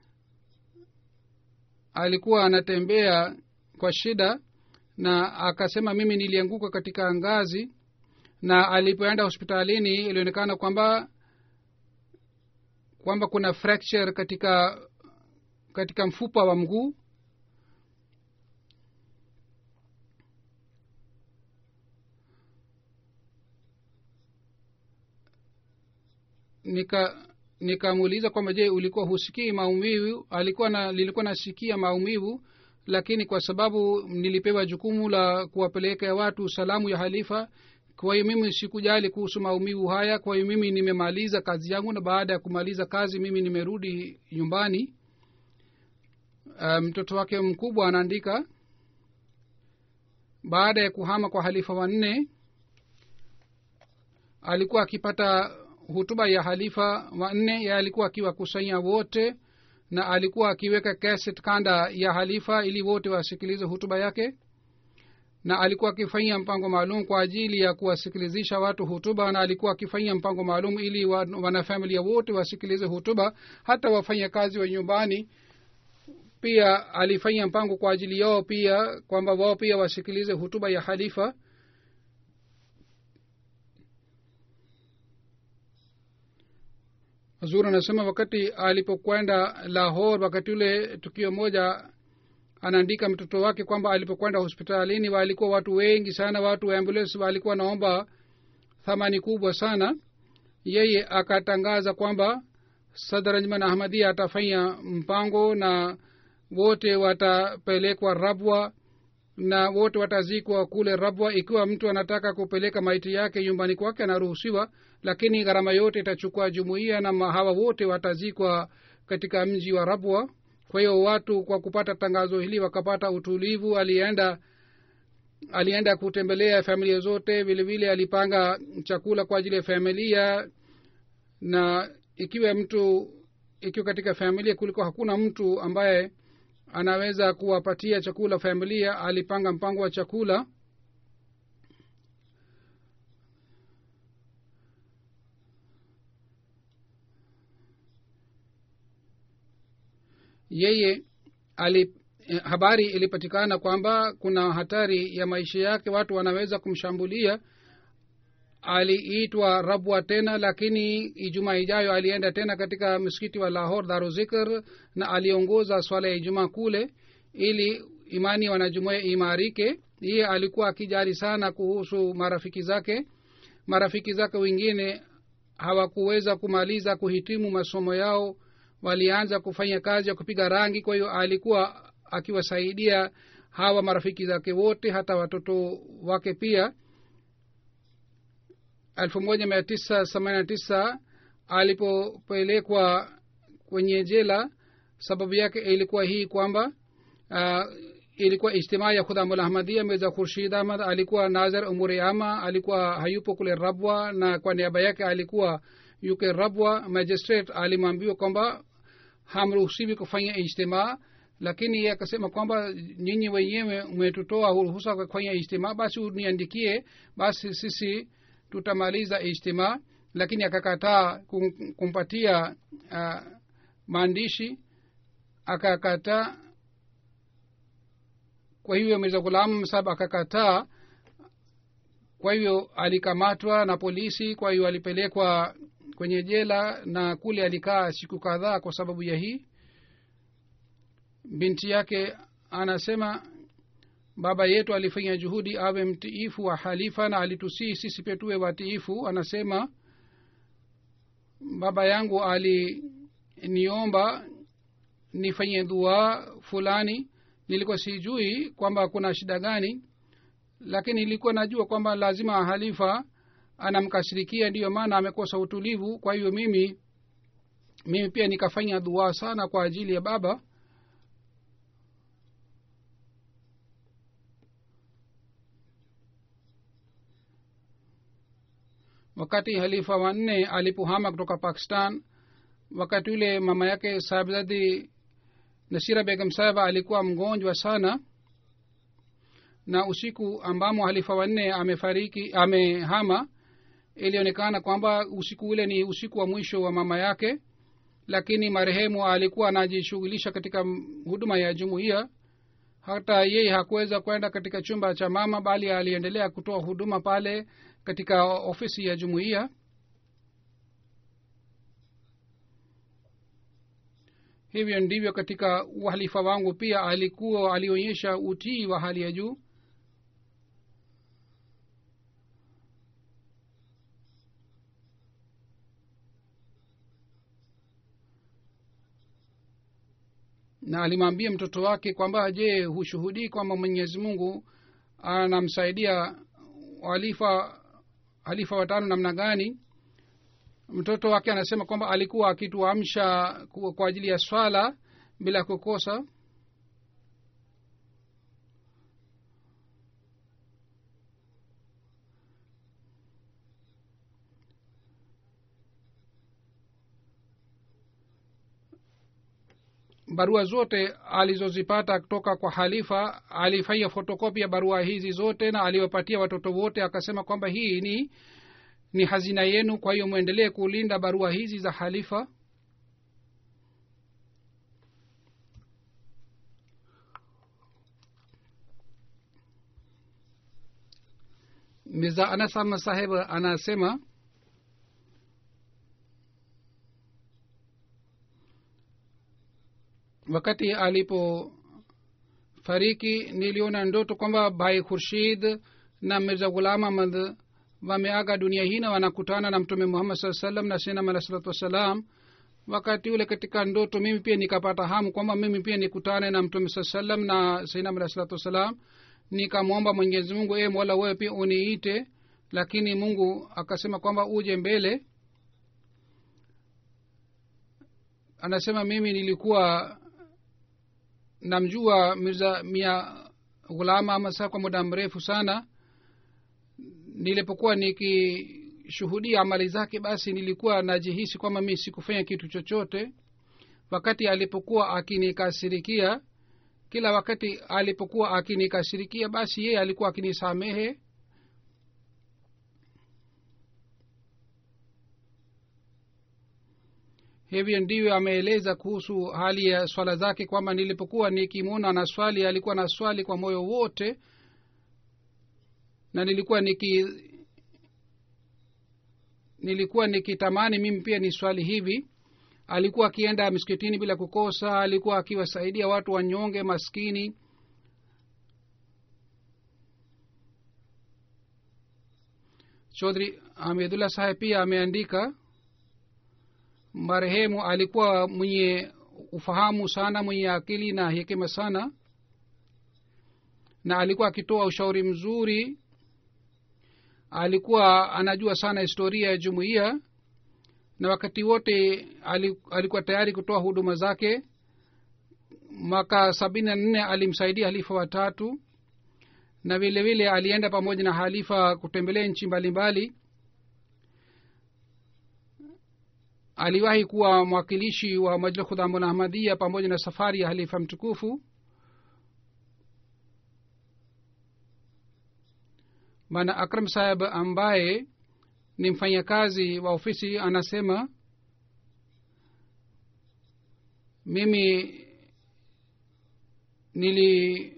alikuwa anatembea kwa shida na akasema mimi nilianguka katika ngazi na alipoenda hospitalini ilionekana kwamba kwamba kuna fracture katika katika mfupa wa mguu nika nikamuuliza kwamba je ulikuwa husikii maumivu alikuwa na nilikuwa nasikia maumivu lakini kwa sababu nilipewa jukumu la kuwapeleka watu salamu ya halifa kwa hiyo mimi sikujali kuhusu maumivu haya kwa hiyo mimi nimemaliza kazi yangu na baada ya kumaliza kazi mimi nimerudi nyumbani mtoto um, wake mkubwa anaandika baada ya kuhama kwa halifa wanne alikuwa akipata hutuba ya halifa wanne ye alikuwa akiwakusanya wote na alikuwa akiweka kaset kanda ya halifa ili wote wasikilize hutuba yake na alikuwa akifanyia mpango maalum kwa ajili ya kuwasikilizisha watu hutuba na alikuwa akifanyia mpango maalum ili wanafamilia wote wasikilize hutuba hata wafanya kazi wa nyumbani pia alifanya mpango kwa ajili yao pia kwamba wao pia wasikilize hutuba ya halifa zur anasema wakati alipokwenda lahor wakati ule tukio moja anaandika mtoto wake kwamba alipokwenda hospitalini walikuwa watu wengi sana watu wa ambulance walikuwa naomba thamani kubwa sana yeye akatangaza kwamba sadranjman ahmadia atafanya mpango na wote watapelekwa rabwa na wote watazikwa kule rabwa ikiwa mtu anataka kupeleka maiti yake nyumbani kwake anaruhusiwa lakini gharama yote itachukua jumuiya na hawa wote watazikwa katika mji wa rabwa kwa hiyo watu kwa kupata tangazo hili wakapata utulivu alienda alienda kutembelea familia zote vile vile alipanga chakula kwa ajili ya familia na ikiwa mtu ikiwa katika familia kuliko hakuna mtu ambaye anaweza kuwapatia chakula familia alipanga mpango wa chakula yeye ali habari ilipatikana kwamba kuna hatari ya maisha yake watu wanaweza kumshambulia aliitwa rabwa tena lakini ijumaa ijayo alienda tena katika msikiti wa lahor daruzikr na aliongoza swala ya ijumaa kule ili imani ya wanajumuia imarike iye alikuwa akijali sana kuhusu marafiki zake marafiki zake wengine hawakuweza kumaliza kuhitimu masomo yao walianza kufanya kazi ya kupiga rangi kwa hiyo alikuwa akiwasaidia hawa marafiki zake wote hata watoto wake pia elfu moja mia tisa themanini na tisa alipopelekwa kwenye jela sababu yake ilikuwa hii kwamba uh, ilikuwa ijtimaa ya khudamul ahmadia mirza khurshid ahmad alikuwa nazar umuri ama alikuwa hayupo kule rabwa na kwa niaba yake alikuwa yuke rabwa magistrate alimwambiwa kwamba hamruhusiwi kufanya ijtimaa lakini ye akasema kwamba nyinyi wenyewe umetutoa ruhusa kufanya ijtimaa basi uniandikie basi sisi tutamaliza ijtimaa lakini akakataa kum, kumpatia uh, maandishi akakataa kwa hivyo mirza ghulam sab akakataa kwa hivyo alikamatwa na polisi kwa hiyo alipelekwa kwenye jela na kule alikaa siku kadhaa kwa sababu ya hii binti yake anasema baba yetu alifanya juhudi awe mtiifu wa halifa na alitusii sisi pia tuwe watiifu anasema baba yangu aliniomba nifanye dua fulani nilikuwa sijui kwamba kuna shida gani lakini nilikuwa najua kwamba lazima halifa anamkasirikia ndiyo maana amekosa utulivu kwa hivyo mimi mimi pia nikafanya dua sana kwa ajili ya baba wakati halifa wanne alipohama kutoka pakistan wakati ule mama yake sahibzadi nasira begam sahaba alikuwa mgonjwa sana na usiku ambamo halifa wanne amefariki amehama ilionekana kwamba usiku ule ni usiku wa mwisho wa mama yake lakini marehemu alikuwa anajishughulisha katika huduma ya jumuiya hata yeye hakuweza kwenda katika chumba cha mama bali aliendelea kutoa huduma pale katika ofisi ya jumuiya hivyo ndivyo katika uhalifa wangu pia alikuwa alionyesha utii wa hali ya juu na alimwambia mtoto wake kwamba je hushuhudii kwamba mwenyezi mungu anamsaidia halifa halifa watano namna gani mtoto wake anasema kwamba alikuwa akituamsha kwa kwa ajili ya swala bila kukosa barua zote alizozipata kutoka kwa halifa alifanya fotokopi ya barua hizi zote na aliwapatia watoto wote akasema kwamba hii ni ni hazina yenu kwa hiyo mwendelee kulinda barua hizi za halifa mirza anasama saheb anasema wakati alipofariki niliona ndoto kwamba bhai khurshid na mirza ghulam ahmad wameaga dunia hii na wanakutana na mtume muhammad saa salam na sinam alah salatu wassalam wakati ule katika ndoto mimi pia nikapata hamu kwamba mimi pia nikutane na mtume saa salam na sinam alah salatu wassalam nikamwomba mwenyezi mungu e mola wewe pia uniite lakini mungu akasema kwamba uje mbele anasema mimi nilikuwa namjua mirza mia ghulama amasa kwa muda mrefu sana nilipokuwa nikishuhudia amali zake basi nilikuwa najihisi kwamba mi sikufanya kitu chochote wakati alipokuwa akinikasirikia kila wakati alipokuwa akinikasirikia basi yeye alikuwa akinisamehe hivyo ndivyo ameeleza kuhusu hali ya swala zake kwamba nilipokuwa nikimwona na swali alikuwa na swali kwa moyo wote na nilikuwa niki nilikuwa nikitamani mimi pia ni swali hivi alikuwa akienda miskitini bila kukosa alikuwa akiwasaidia watu wanyonge maskini chodhri hamidullah saheb pia ameandika marehemu alikuwa mwenye ufahamu sana mwenye akili na hekima sana na alikuwa akitoa ushauri mzuri alikuwa anajua sana historia ya jumuiya na wakati wote alikuwa tayari kutoa huduma zake mwaka sabini na nne alimsaidia halifa watatu na vile vile alienda pamoja na halifa kutembelea nchi mbalimbali aliwahi kuwa mwakilishi wa majlis khudhamul ahmadia pamoja na safari ya halifa mtukufu bana akram saheb ambaye ni mfanyakazi wa ofisi anasema mimi nili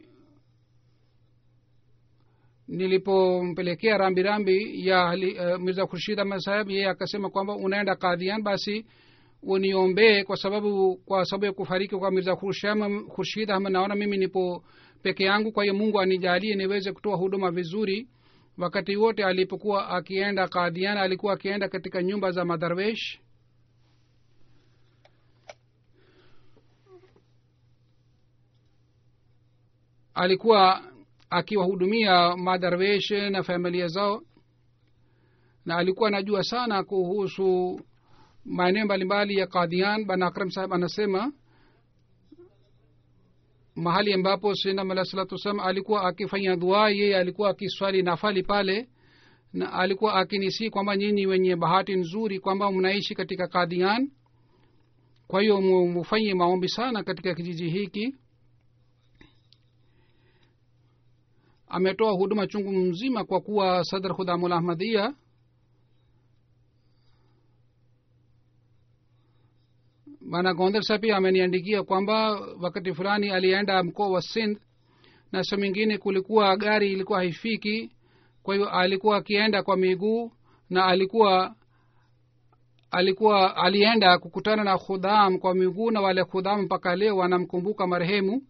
nilipompelekea rambirambi ya uh, mirza khurshid ahmad saheb yeye akasema kwamba unaenda kadhian basi uniombee kwa sababu kwa sababu ya kufariki kwa mirza khurshid ahmad naona mimi nipo peke yangu kwa hiyo mungu anijalie niweze kutoa huduma vizuri wakati wote alipokuwa akienda kadhian alikuwa akienda katika nyumba za madarwesh alikuwa akiwahudumia madarwesh na familia zao na alikuwa anajua sana kuhusu maeneo mbalimbali ya kadhian bana akram saheb anasema mahali ambapo sinam alah salatu wassalam alikuwa akifanya dua yeye alikuwa akiswali nafali pale na alikuwa akinisi kwamba nyinyi wenye bahati nzuri kwamba mnaishi katika kadhian kwa hiyo mufanye maombi sana katika kijiji hiki ametoa huduma chungu mzima kwa kuwa sadr khudamul ahmadia bana gonder sa pia ameniandikia kwamba wakati fulani alienda mkoa wa sindh na sa mingine kulikuwa gari ilikuwa haifiki kwa hiyo alikuwa akienda kwa miguu na alikuwa alikuwa alienda kukutana na khudham kwa miguu na wale khudham mpaka leo wanamkumbuka marehemu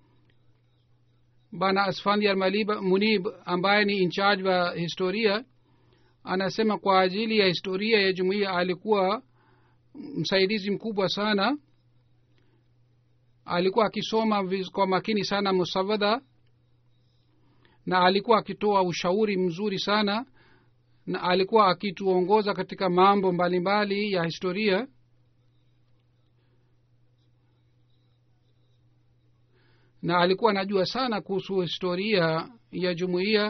bana asfandiar malib munib ambaye ni incharge wa historia anasema kwa ajili ya historia ya jumuiya alikuwa msaidizi mkubwa sana alikuwa akisoma viz- kwa makini sana musawada na alikuwa akitoa ushauri mzuri sana na alikuwa akituongoza katika mambo mbalimbali mbali ya historia na alikuwa anajua sana kuhusu historia ya jumuiya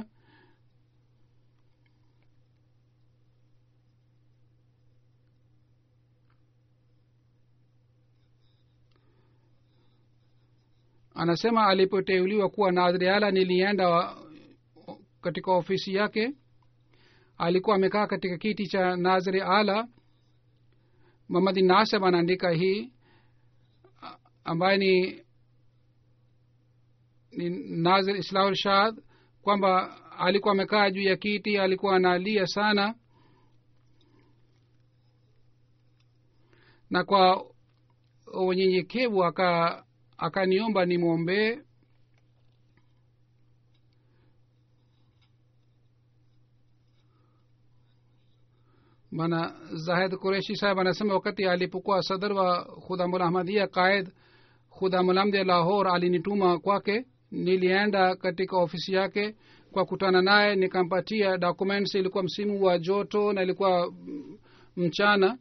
anasema alipoteuliwa kuwa nadhriala nilienda wa, katika ofisi yake alikuwa amekaa katika kiti cha nazri ala mamadi naseb anaandika hii a- ambaye ni ni nazir islahul shad kwamba alikuwa amekaa juu ya kiti alikuwa analia sana na kwa unyenyekevu aka akaniomba nimwombee bana zahid kureshi saheb anasema wakati alipokuwa sadr wa khudamul ahmadia qaid khudamulhamdi lahor alinituma kwake nilienda katika ofisi yake kwa kutana naye nikampatia documents ilikuwa msimu wa joto na ilikuwa mm, mchana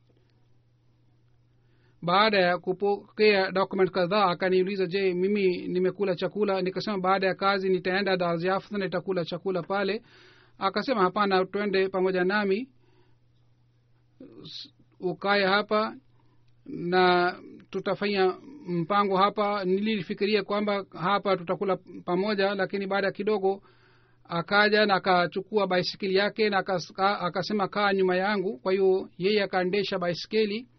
baada ya kupokea document kadhaa akaniuliza je mimi nimekula chakula nikasema baada ya kazi nitaenda darziaft na nitakula chakula pale akasema hapana twende pamoja nami S- ukae hapa na tutafanya mpango hapa nilifikiria kwamba hapa tutakula pamoja lakini baada ya kidogo akaja na akachukua baisikeli yake na akas- ka- akasema kaa nyuma yangu kwa hiyo yeye akaendesha baisikeli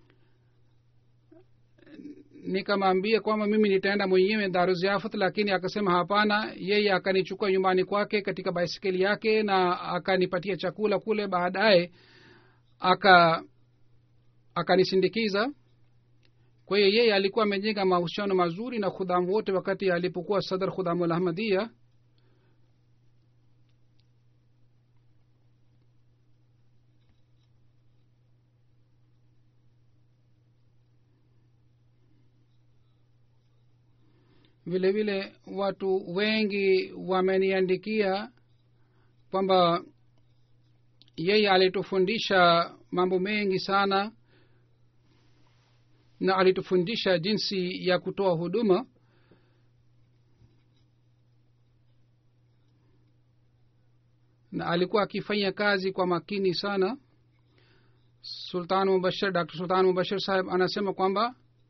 nikamwambia kwamba mimi nitaenda mwenyewe daruziafat lakini akasema hapana yeye akanichukua nyumbani kwake katika baisikeli yake na akanipatia chakula kule baadaye aka akanisindikiza kwa hiyo yeye alikuwa amejenga mahusiano mazuri na khudhamu wote wakati alipokuwa sadr khudhamul ahmadia vile vile watu wengi wameniandikia kwamba yeye alitufundisha mambo mengi sana na alitufundisha jinsi ya kutoa huduma na alikuwa akifanya kazi kwa makini sana sultan mubashir dr sultan mubashir saheb anasema kwamba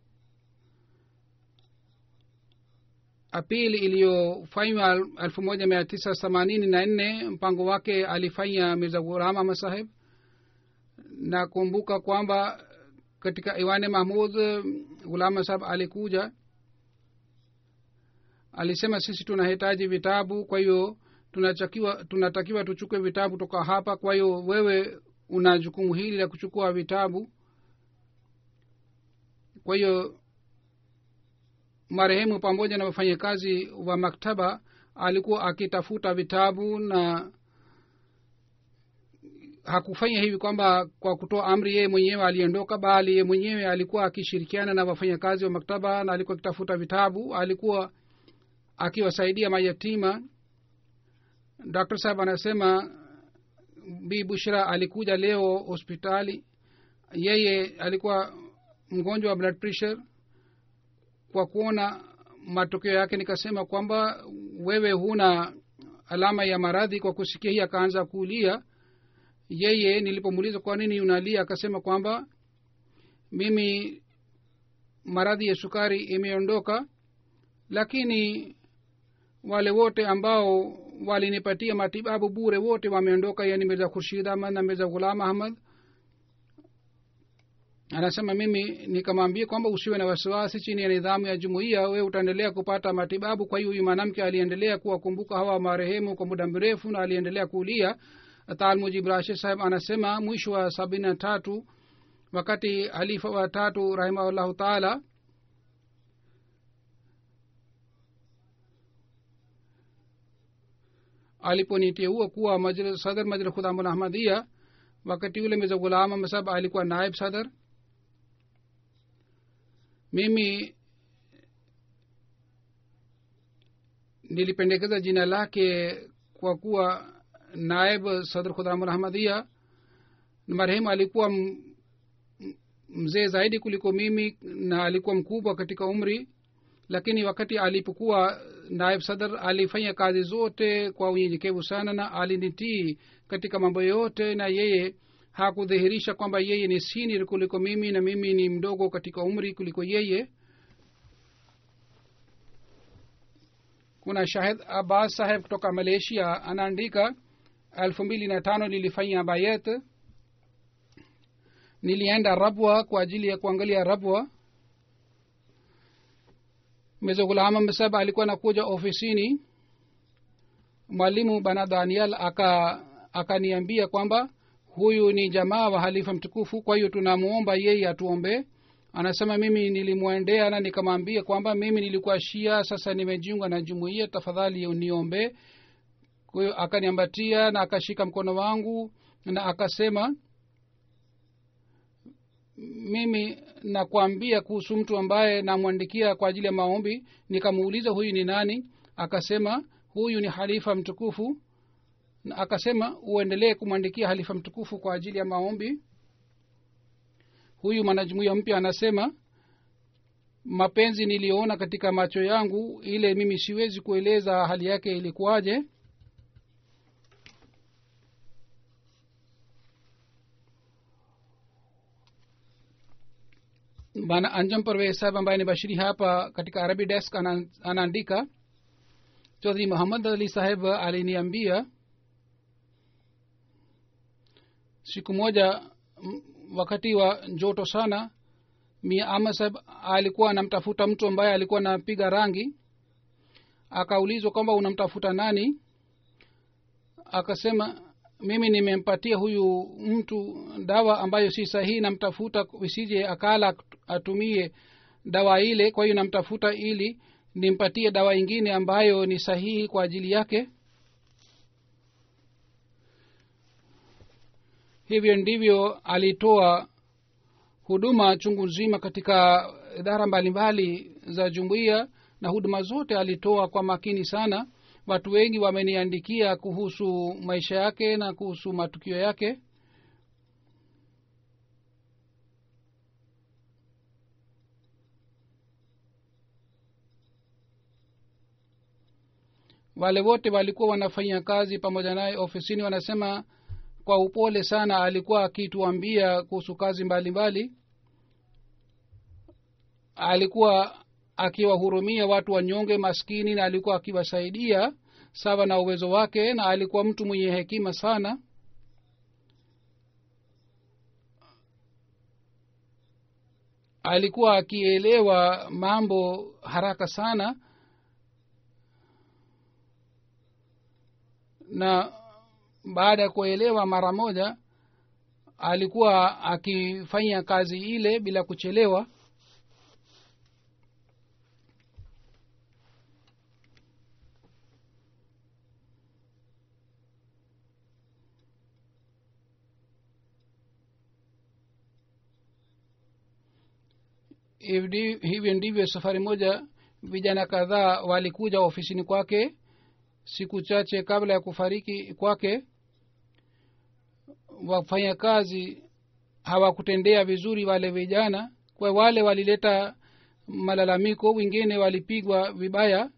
apili iliyofanywa elfu moja mia tisa themanini na nne mpango wake alifanya mirza ghulam ahmad saheb na kumbuka kwamba katika iwane mahmud ghulam saheb alikuja alisema sisi tunahitaji vitabu kwa hiyo tunatakiwa tunatakiwa tuchukue vitabu toka hapa kwa hiyo wewe una jukumu hili la kuchukua vitabu kwa hiyo marehemu pamoja na wafanyakazi wa maktaba alikuwa akitafuta vitabu na hakufanya hivi kwamba kwa kutoa amri yeye mwenyewe aliondoka bali yeye mwenyewe alikuwa akishirikiana na wafanyakazi wa maktaba na alikuwa akitafuta vitabu alikuwa akiwasaidia mayatima dr saheb anasema bi bushra alikuja leo hospitali yeye alikuwa mgonjwa wa blood pressure kwa kuona matokeo yake nikasema kwamba wewe huna alama ya maradhi kwa kusikia hii akaanza kulia yeye nilipomuuliza kwa nini unalia akasema kwamba mimi maradhi ya sukari imeondoka lakini wale wote ambao walinipatia matibabu bure wote wameondoka yani mirza khurshid ahmad na mirza ghulam ahmad anasema mimi nikamwambia kwamba usiwe na wasiwasi chini ya nidhamu ya jumuiya we utaendelea kupata matibabu kwa hiyo huyu mwanamke aliendelea kuwakumbuka hawa marehemu kwa muda mrefu na aliendelea kulia talmujib rashid saheb anasema mwisho wa sabini na tatu wakati halifa wa tatu rahimahullahu taala aliponiteua kuwa majlis, sadr majlis khudamul ahmadia wakati ule meza gulama masab alikuwa naib sadr mimi nilipendekeza jina lake kwa kuwa naib sadr khudamul ahmadia marehemu alikuwa m- m- mzee zaidi kuliko mimi na alikuwa mkubwa katika umri lakini wakati alipokuwa naib sadr alifanya kazi zote kwa unyenyekevu sana na alinitii katika mambo yote na yeye hakudhihirisha kwamba yeye ni senior kuliko mimi na mimi ni mdogo katika umri kuliko yeye kuna shahid abbas saheb kutoka malaysia anaandika elfu mbili na tano nilifanya bayet nilienda rabwa kwa ajili ya kuangalia rabwa mezogulama msab alikuwa nakuja ofisini mwalimu bana daniel aka akaniambia kwamba huyu ni jamaa wa halifa mtukufu kwa hiyo tunamuomba yeye atuombee anasema mimi nilimwendea na nikamwambia kwamba mimi nilikuwa shia sasa nimejiunga na jumuiya tafadhali niombee kwa hiyo akaniambatia na akashika mkono wangu na akasema mimi nakwambia kuhusu mtu ambaye namwandikia kwa ajili ya maombi nikamuuliza huyu ni nani akasema huyu ni halifa mtukufu na akasema uendelee kumwandikia halifa mtukufu kwa ajili ya maombi huyu mwanajumuia mpya anasema mapenzi niliyoona katika macho yangu ile mimi siwezi kueleza hali yake ilikuwaje bana anjam parvez sahab ambaye ni bashiri hapa katika arabi desk ana- anaandika chodhri muhammad ali saheb aliniambia siku moja m- wakati wa joto sana mia ama saheb alikuwa anamtafuta mtu ambaye alikuwa anapiga rangi akaulizwa kwamba unamtafuta nani akasema mimi nimempatia huyu mtu dawa ambayo si sahihi namtafuta isije akala atumie dawa ile kwa hiyo namtafuta ili nimpatie dawa ingine ambayo ni sahihi kwa ajili yake hivyo ndivyo alitoa huduma chungu nzima katika idara mbalimbali za jumuiya na huduma zote alitoa kwa makini sana watu wengi wameniandikia kuhusu maisha yake na kuhusu matukio yake wale wote walikuwa wanafanya kazi pamoja naye ofisini wanasema kwa upole sana alikuwa akituambia kuhusu kazi mbalimbali mbali. alikuwa akiwahurumia watu wanyonge maskini na alikuwa akiwasaidia sawa na uwezo wake na alikuwa mtu mwenye hekima sana alikuwa akielewa mambo haraka sana na baada ya kuelewa mara moja alikuwa akifanya kazi ile bila kuchelewa Hivdi- hivyo ndivyo safari moja vijana kadhaa walikuja ofisini kwake siku chache kabla ya kufariki kwake wafanya kazi hawakutendea vizuri wale vijana kwa wale walileta malalamiko wengine walipigwa vibaya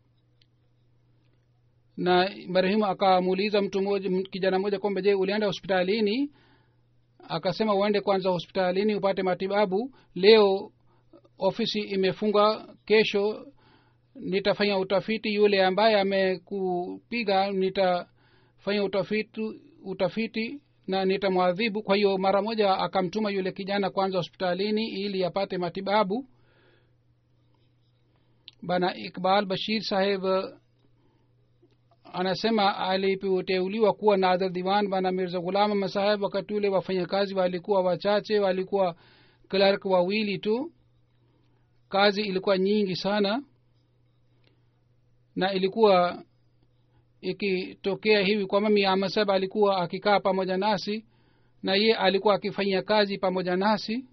na marehemu akamuuliza mtu mmoja m- kijana mmoja kwamba je ulienda hospitalini akasema uende kwanza hospitalini upate matibabu leo ofisi imefungwa kesho nitafanya utafiti yule ambaye amekupiga nitafanya utafiti utafiti na nitamwadhibu kwa hiyo mara moja akamtuma yule kijana kwanza hospitalini ili apate matibabu bana iqbal bashir saheb anasema alipoteuliwa kuwa nadhir diwan bana mirza ghulam masaheb wakati ule wafanyakazi walikuwa wachache walikuwa clerk wawili tu kazi ilikuwa nyingi sana na ilikuwa ikitokea hivi kwamba miama saheb alikuwa akikaa pamoja nasi na ye alikuwa akifanyia kazi pamoja nasi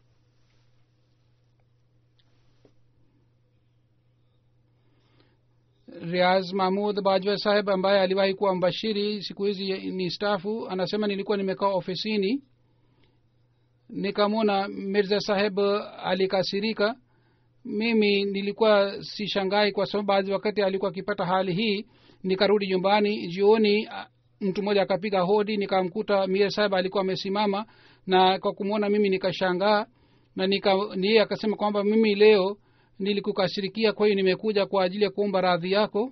riaz mahmud bajwa saheb ambaye aliwahi kuwa mbashiri siku hizi ni stafu anasema nilikuwa nimekaa ofisini nikamwona mirza saheb alikasirika mimi nilikuwa sishangai kwa sababu baadhi wakati alikuwa akipata hali hii nikarudi nyumbani jioni mtu mmoja akapiga hodi nikamkuta mir saheb alikuwa amesimama na kwa kumwona mimi nikashangaa na nika niye akasema kwamba mimi leo nilikukashirikia kwa hiyo nimekuja kwa ajili ya kuomba radhi yako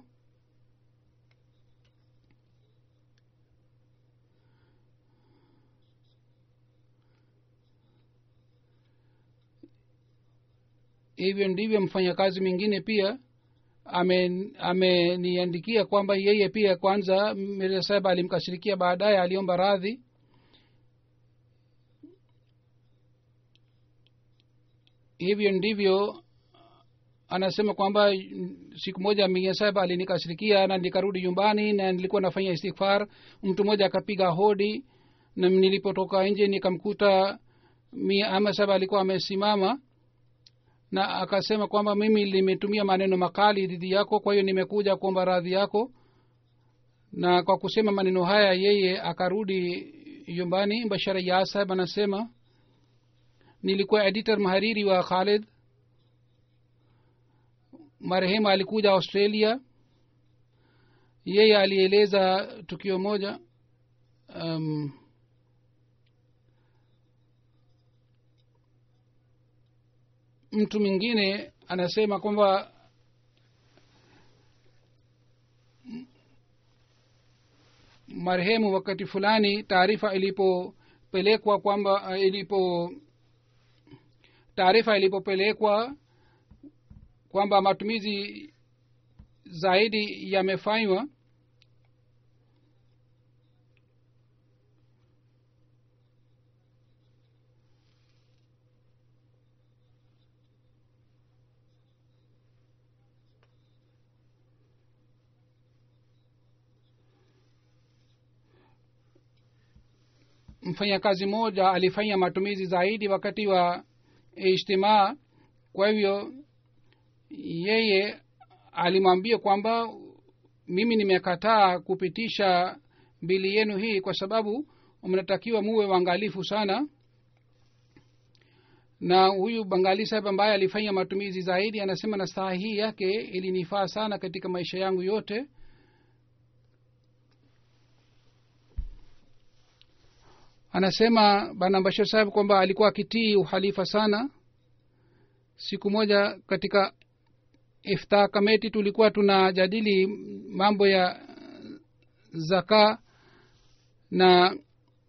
hivyo ndivyo mfanyakazi mwingine pia ameniandikia ame kwamba yeye pia kwanza mirza saheb alimkashirikia baadaye aliomba radhi hivyo ndivyo anasema kwamba siku moja mia saba alinikashirikia na nikarudi nyumbani na nilikuwa nafanya istighfar mtu mmoja akapiga hodi na nilipotoka nje nikamkuta mia ama saba alikuwa amesimama na akasema kwamba mimi limetumia maneno makali dhidi yako kwa hiyo nimekuja kuomba radhi yako na kwa kusema maneno haya yeye akarudi nyumbani bashara ya saheb anasema nilikuwa editor mhariri wa khalid marehemu alikuja australia yeye alieleza tukio moja um, mtu mwingine anasema kwamba marehemu wakati fulani taarifa ilipopelekwa kwamba ilipo taarifa ilipopelekwa kwamba matumizi zaidi yamefanywa mfanyakazi mmoja alifanya matumizi zaidi wakati wa ijtimaa kwa hivyo yeye alimwambia kwamba mimi nimekataa kupitisha bili yenu hii kwa sababu mnatakiwa muwe waangalifu sana na huyu bangali saheb ambaye alifanya matumizi zaidi anasema na saa hii yake ilinifaa sana katika maisha yangu yote anasema bana bashir saheb kwamba alikuwa akitii uhalifa sana siku moja katika ifta kameti tulikuwa tunajadili mambo ya zaka na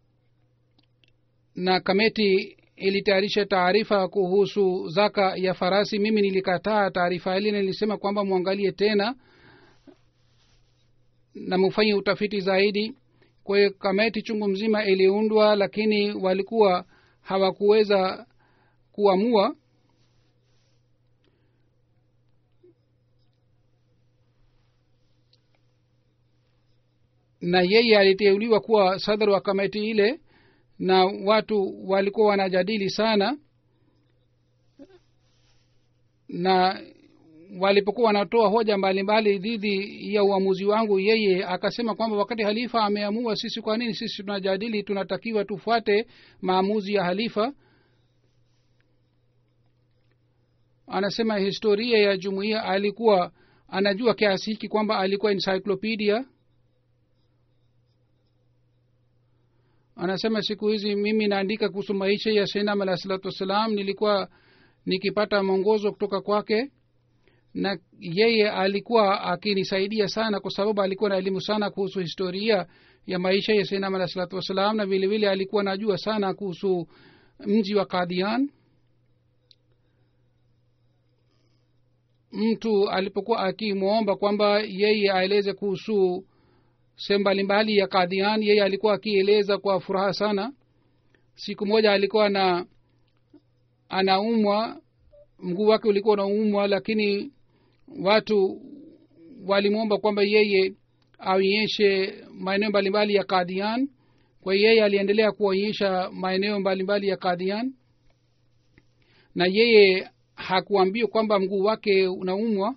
na kameti ilitayarisha taarifa kuhusu zaka ya farasi mimi nilikataa taarifa hili na nilisema kwamba mwangalie tena na mufanye utafiti zaidi kwa hiyo kameti chungu mzima iliundwa lakini walikuwa hawakuweza kuamua na yeye aliteuliwa kuwa sadr wa kamati ile na watu walikuwa wanajadili sana na walipokuwa wanatoa hoja mbalimbali dhidi ya uamuzi wangu yeye akasema kwamba wakati halifa ameamua sisi kwa nini sisi tunajadili tunatakiwa tufuate maamuzi ya halifa anasema historia ya jumuiya alikuwa anajua kiasi hiki kwamba alikuwa encyclopedia anasema siku hizi mimi naandika kuhusu maisha ya sainam alahi salatu wassalam nilikuwa nikipata mwongozo kutoka kwake na yeye alikuwa akinisaidia sana kwa sababu alikuwa na elimu sana kuhusu historia ya maisha ya sainam alah salatu wassalam na vile vile alikuwa najua sana kuhusu mji wa kadian mtu alipokuwa akimwomba kwamba yeye aeleze kuhusu sehemu mbalimbali ya kadian yeye alikuwa akieleza kwa furaha sana siku moja alikuwa na anaumwa mguu wake ulikuwa unaumwa lakini watu walimwomba kwamba yeye aonyeshe maeneo mbalimbali ya kadian kwa hiyo yeye aliendelea kuonyesha maeneo mbalimbali ya kadian na yeye hakuambiwa kwamba mguu wake unaumwa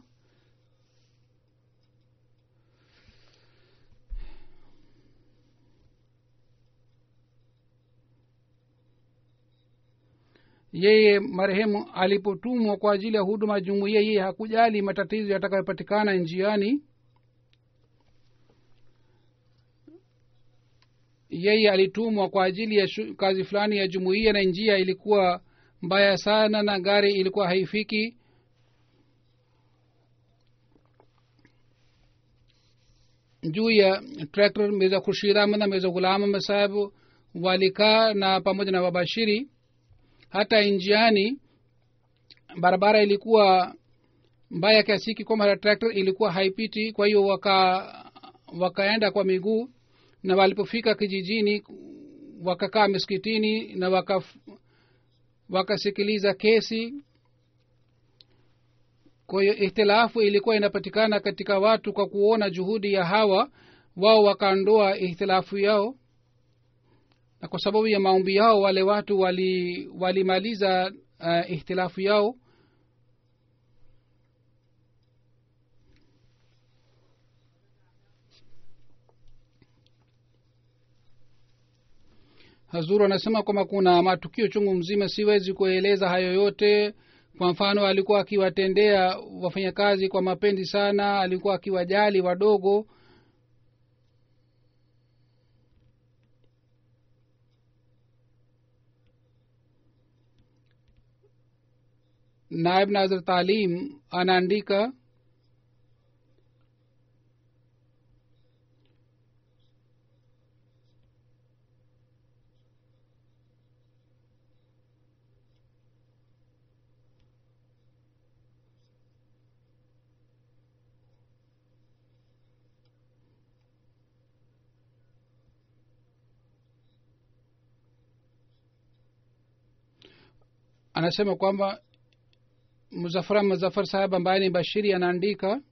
yeye marehemu alipotumwa kwa ajili ya huduma ya jumuiya yeye hakujali matatizo yatakayopatikana njiani yeye alitumwa kwa ajili ya shu, kazi fulani ya jumuiya na njia ilikuwa mbaya sana na gari ilikuwa haifiki juu ya traktor mirza khurshid ahmad na mirza ghulam ahmad sahibu walikaa na pamoja na wabashiri hata njiani barabara ilikuwa mbaya kiasiki kwamba traktor ilikuwa haipiti kwa hiyo waka wakaenda kwa miguu na walipofika kijijini wakakaa miskitini na waka wakasikiliza kesi kwa hiyo ihtilafu ilikuwa inapatikana katika watu kwa kuona juhudi ya hawa wao wakaondoa ihtilafu yao na kwa sababu ya maombi yao wale watu walimaliza wali uh, ihtilafu yao hazuru anasema kwamba kuna matukio chungu mzima siwezi kueleza hayo yote kwa mfano alikuwa akiwatendea wafanyakazi kwa mapenzi sana alikuwa akiwajali wadogo naib nazir talim anaandika anasema kwamba muzafara muzafar sahab ambaye ni bashiri anaandika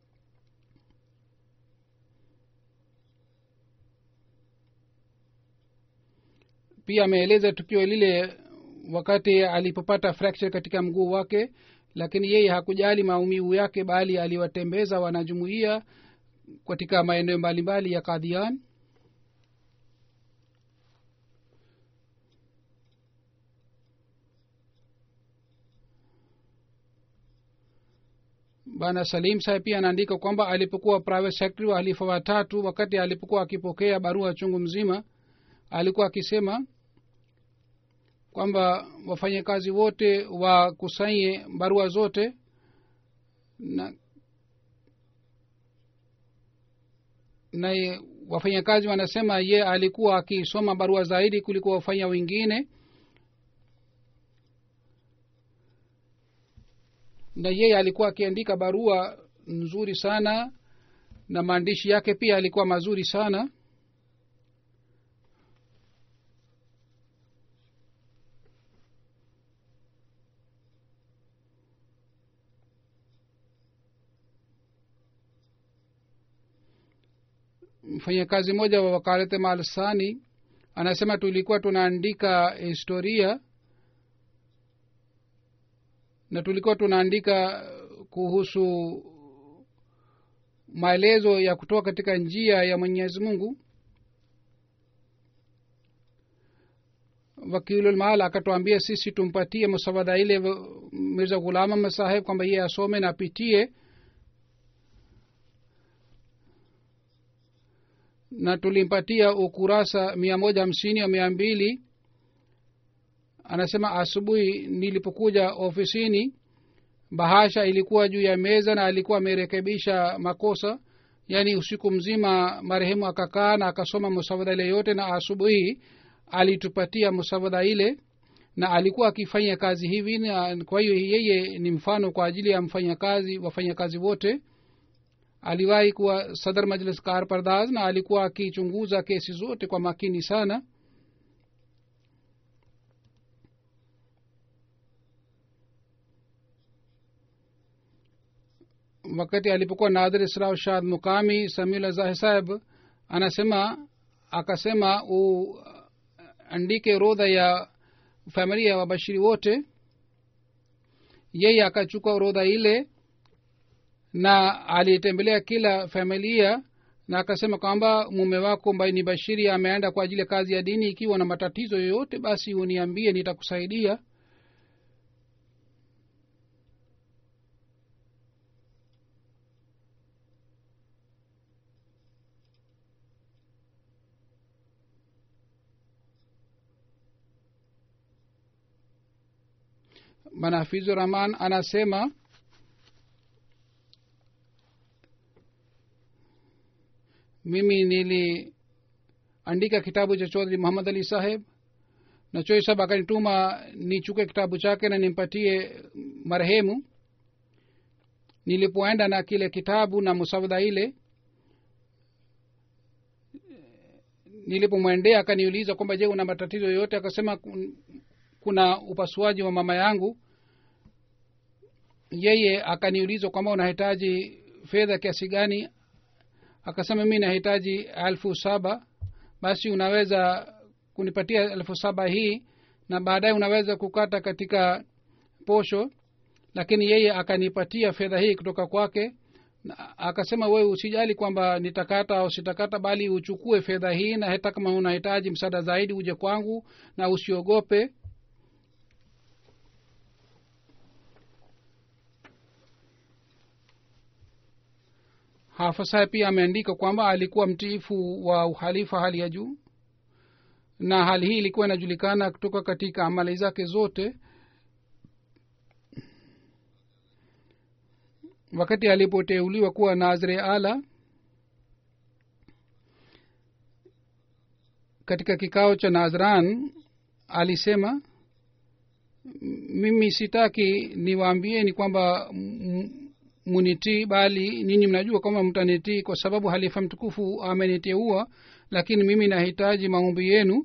pia ameeleza tukio lile wakati alipopata fracture katika mguu wake lakini yeye hakujali maumivu yake bali aliwatembeza wanajumuia katika maeneo mbalimbali ya kadhian bana salim saheb pia anaandika kwamba alipokuwa private secretary wa halifa watatu wakati alipokuwa akipokea barua chungu mzima alikuwa akisema kwamba wafanyakazi wote wakusanye barua zote na na wafanyakazi wanasema ye alikuwa akisoma barua zaidi kuliko wafanya wengine na yeye alikuwa akiandika barua nzuri sana na maandishi yake pia alikuwa mazuri sana mfanyakazi mmoja wa wakalete malsani anasema tulikuwa tunaandika historia na tulikuwa tunaandika kuhusu maelezo ya kutoka katika njia ya mwenyezi mungu wakilulmaal akatuambia sisi tumpatie musawada ile mirza ghulama masaheb kwamba yeye asome na apitie na tulimpatia ukurasa mia moja hamsini au mia mbili anasema asubuhi nilipokuja ofisini bahasha ilikuwa juu ya meza na alikuwa amerekebisha makosa yaani usiku mzima marehemu akakaa na akasoma musawada ile yote na asubuhi alitupatia musawada ile na alikuwa akifanya kazi hivi na kwa hiyo yeye ni mfano kwa ajili ya mfanyakazi wafanyakazi wote aliwahi kuwa sadar majlis kar pardaz na alikuwa akichunguza kesi zote kwa makini sana wakati alipokuwa nadhir israu shad mukami samil azahi saheb anasema akasema uandike orodha ya familia ya wabashiri wote yeye akachukua orodha ile na alitembelea kila familia na akasema kwamba mume wako ambaye ni bashiri ameenda kwa ajili ya kazi ya dini ikiwa na matatizo yoyote basi uniambie nitakusaidia bana hafizu rahman anasema mimi niliandika kitabu cha chodhri muhammad ali saheb na choi sab akanituma nichukue kitabu chake na nimpatie marehemu nilipoenda na kile kitabu na musawada ile nilipomwendea akaniuliza kwamba je una matatizo yoyote akasema kuna upasuaji wa mama yangu yeye akaniuliza kwamba unahitaji fedha kiasi gani akasema mi nahitaji elfu saba basi unaweza kunipatia elfu saba hii na baadaye unaweza kukata katika posho lakini yeye akanipatia fedha hii kutoka kwake na akasema wewe usijali kwamba nitakata au sitakata bali uchukue fedha hii na hata kama unahitaji msaada zaidi uje kwangu na usiogope hafasa pia ameandika kwamba alikuwa mtiifu wa uhalifa hali ya juu na hali hii ilikuwa inajulikana kutoka katika amali zake zote wakati alipoteuliwa kuwa nazre ala katika kikao cha nazran alisema mimi sitaki niwaambieni kwamba munitii bali ninyi mnajua kwamba mtanitii kwa sababu halifa mtukufu ameniteua lakini mimi nahitaji maombi yenu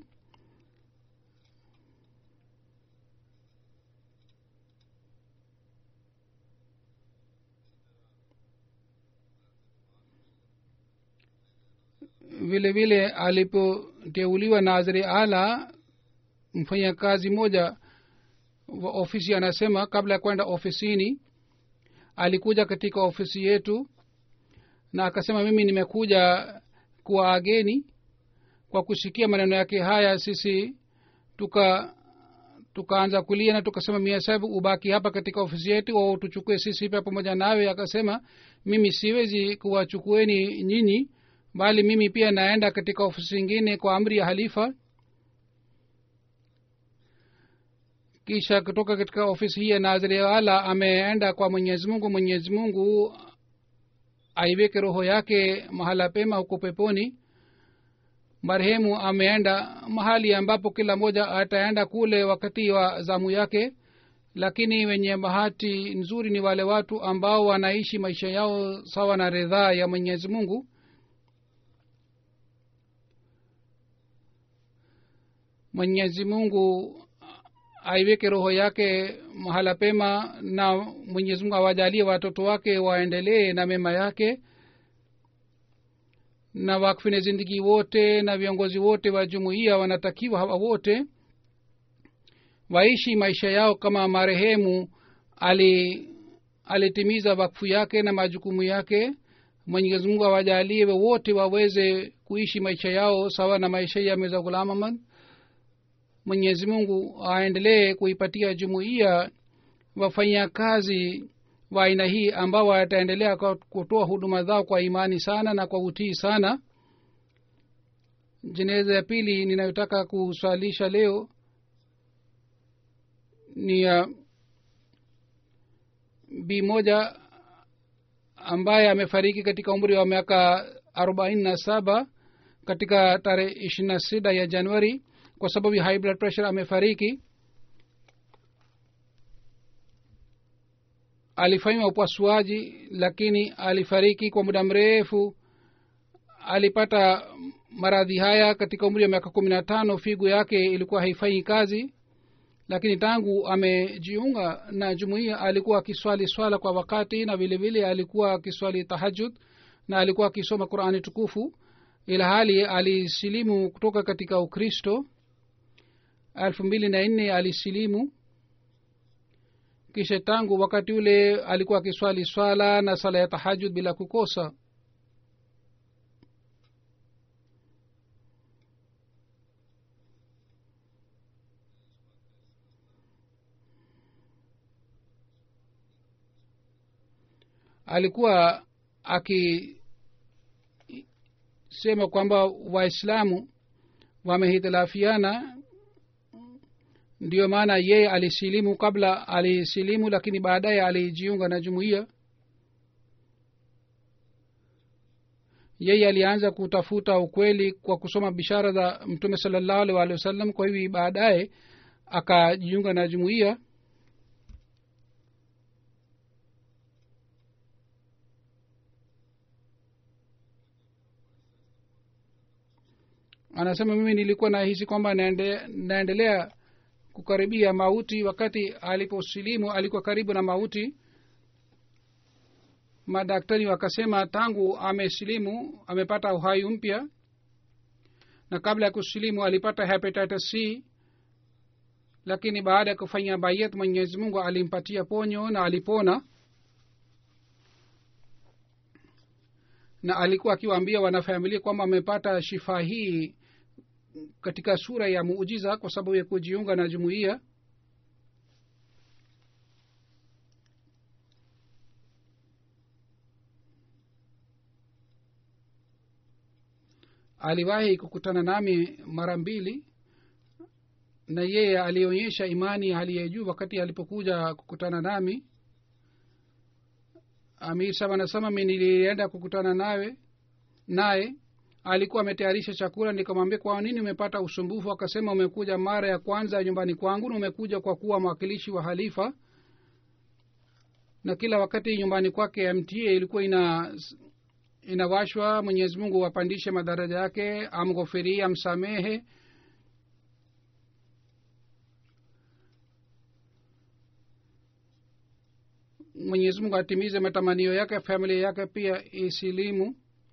vile vile alipoteuliwa naziri ala mfanyakazi moja wa ofisi anasema kabla ya kwenda ofisini alikuja katika ofisi yetu na akasema mimi nimekuja kuwaageni kwa kusikia maneno yake haya sisi tuka tukaanza kulia na tukasema mia sahibu ubaki hapa katika ofisi yetu au tuchukue sisi pia pamoja nawe akasema mimi siwezi kuwachukueni nyinyi bali mimi pia naenda katika ofisi ingine kwa amri ya halifa kisha kutoka katika ofisi hii ya naziri ala ameenda kwa mwenyezi mungu mwenyezi mungu aiweke roho yake mahala pema huko peponi marehemu ameenda mahali ambapo kila mmoja ataenda kule wakati wa zamu yake lakini wenye bahati nzuri ni wale watu ambao wanaishi maisha yao sawa na ridhaa ya mwenyezi mungu mwenyezi mungu aiweke roho yake mahala pema na mwenyezi mungu awajalie watoto wake waendelee na mema yake na wakfine zindigi wote na viongozi wote wa jumuiya wanatakiwa hawa wote waishi maisha yao kama marehemu ali alitimiza wakfu yake na majukumu yake mwenyezi mungu awajalie wote waweze kuishi maisha yao sawa na maisha ya meza ghulam ahmad mwenyezi mungu aendelee kuipatia jumuiya wafanyakazi wa aina hii ambao wataendelea kutoa huduma zao kwa imani sana na kwa utii sana jeneza ya pili ninayotaka kuswalisha leo ni ya bi moja ambaye amefariki katika umri wa miaka arobaini na saba katika tarehe ishirini na sita ya januari kwa sababu ya high blood pressure amefariki alifanyiwa upasuaji lakini alifariki kwa muda mrefu alipata maradhi haya katika umri wa miaka kumi na tano figu yake ilikuwa haifanyi kazi lakini tangu amejiunga na jumuiya alikuwa akiswali swala kwa wakati na vile vile alikuwa akiswali tahajud na alikuwa akisoma qurani tukufu ila hali alisilimu kutoka katika ukristo elfu mbili na nne alisilimu kisha tangu wakati ule alikuwa akiswali swala na sala ya tahajud bila kukosa alikuwa akisema kwamba waislamu wamehitilafiana ndiyo maana yeye alisilimu kabla alisilimu lakini baadaye alijiunga na jumuiya yeye alianza kutafuta ukweli kwa kusoma bishara za mtume salallahu alih walihi wasallam kwa hivi baadaye akajiunga na jumuiya anasema mimi nilikuwa nahisi kwamba naende, naendelea kukaribia mauti wakati aliposilimu alikuwa karibu na mauti madaktari wakasema tangu amesilimu amepata uhai mpya na kabla ya kusilimu alipata hepatitis c lakini baada ya kufanya bayat mwenyezi mungu alimpatia ponyo na alipona na alikuwa akiwaambia wanafamilia kwamba amepata shifa hii katika sura ya muujiza kwa sababu ya kujiunga na jumuiya aliwahi kukutana nami mara mbili na yeye alionyesha imani hali ya juu wakati alipokuja kukutana nami amir saba anasema mi nilienda kukutana nawe naye alikuwa ametayarisha chakula nikamwambia kwa nini umepata usumbufu akasema umekuja mara ya kwanza nyumbani kwangu na umekuja kwa kuwa mwakilishi wa halifa na kila wakati nyumbani kwake mta ilikuwa ina inawashwa mwenyezi mungu wapandishe madaraja yake amghofirie amsamehe mwenyezi mungu atimize matamanio yake familia yake pia isilimu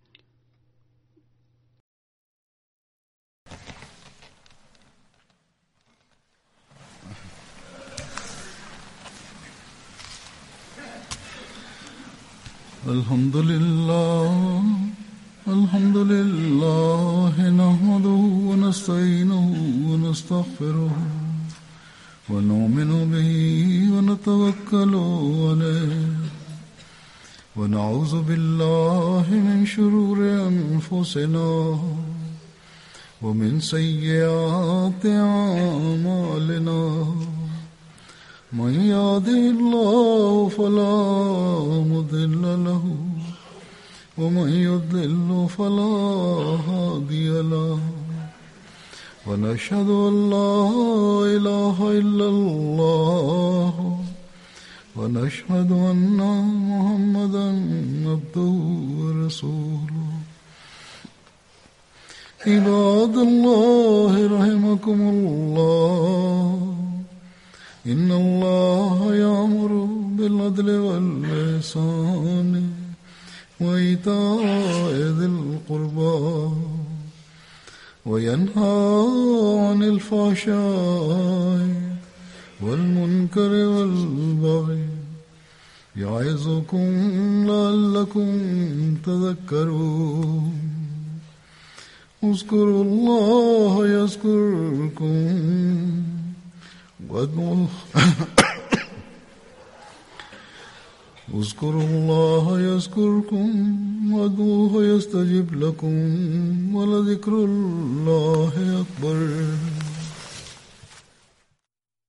الحمد لله الحمد لله نحمده ونستعينه ونستغفره ونؤمن به ونتوكل عليه ونعوذ بالله من شرور انفسنا ومن سيئات اعمالنا من يهده الله فلا مضل له ومن يضلل فلا هادي له ونشهد ان لا اله الا الله ونشهد ان محمدا عبده ورسوله عباد الله رحمكم الله إن الله يأمر بالعدل والإحسان وإيتاء ذي القربى وينهى عن الفحشاء والمنكر والبغي يعظكم لعلكم تذكرون اذكروا الله يذكركم وادعوه اذكروا الله يذكركم وادعوه يستجب لكم ولذكر الله أكبر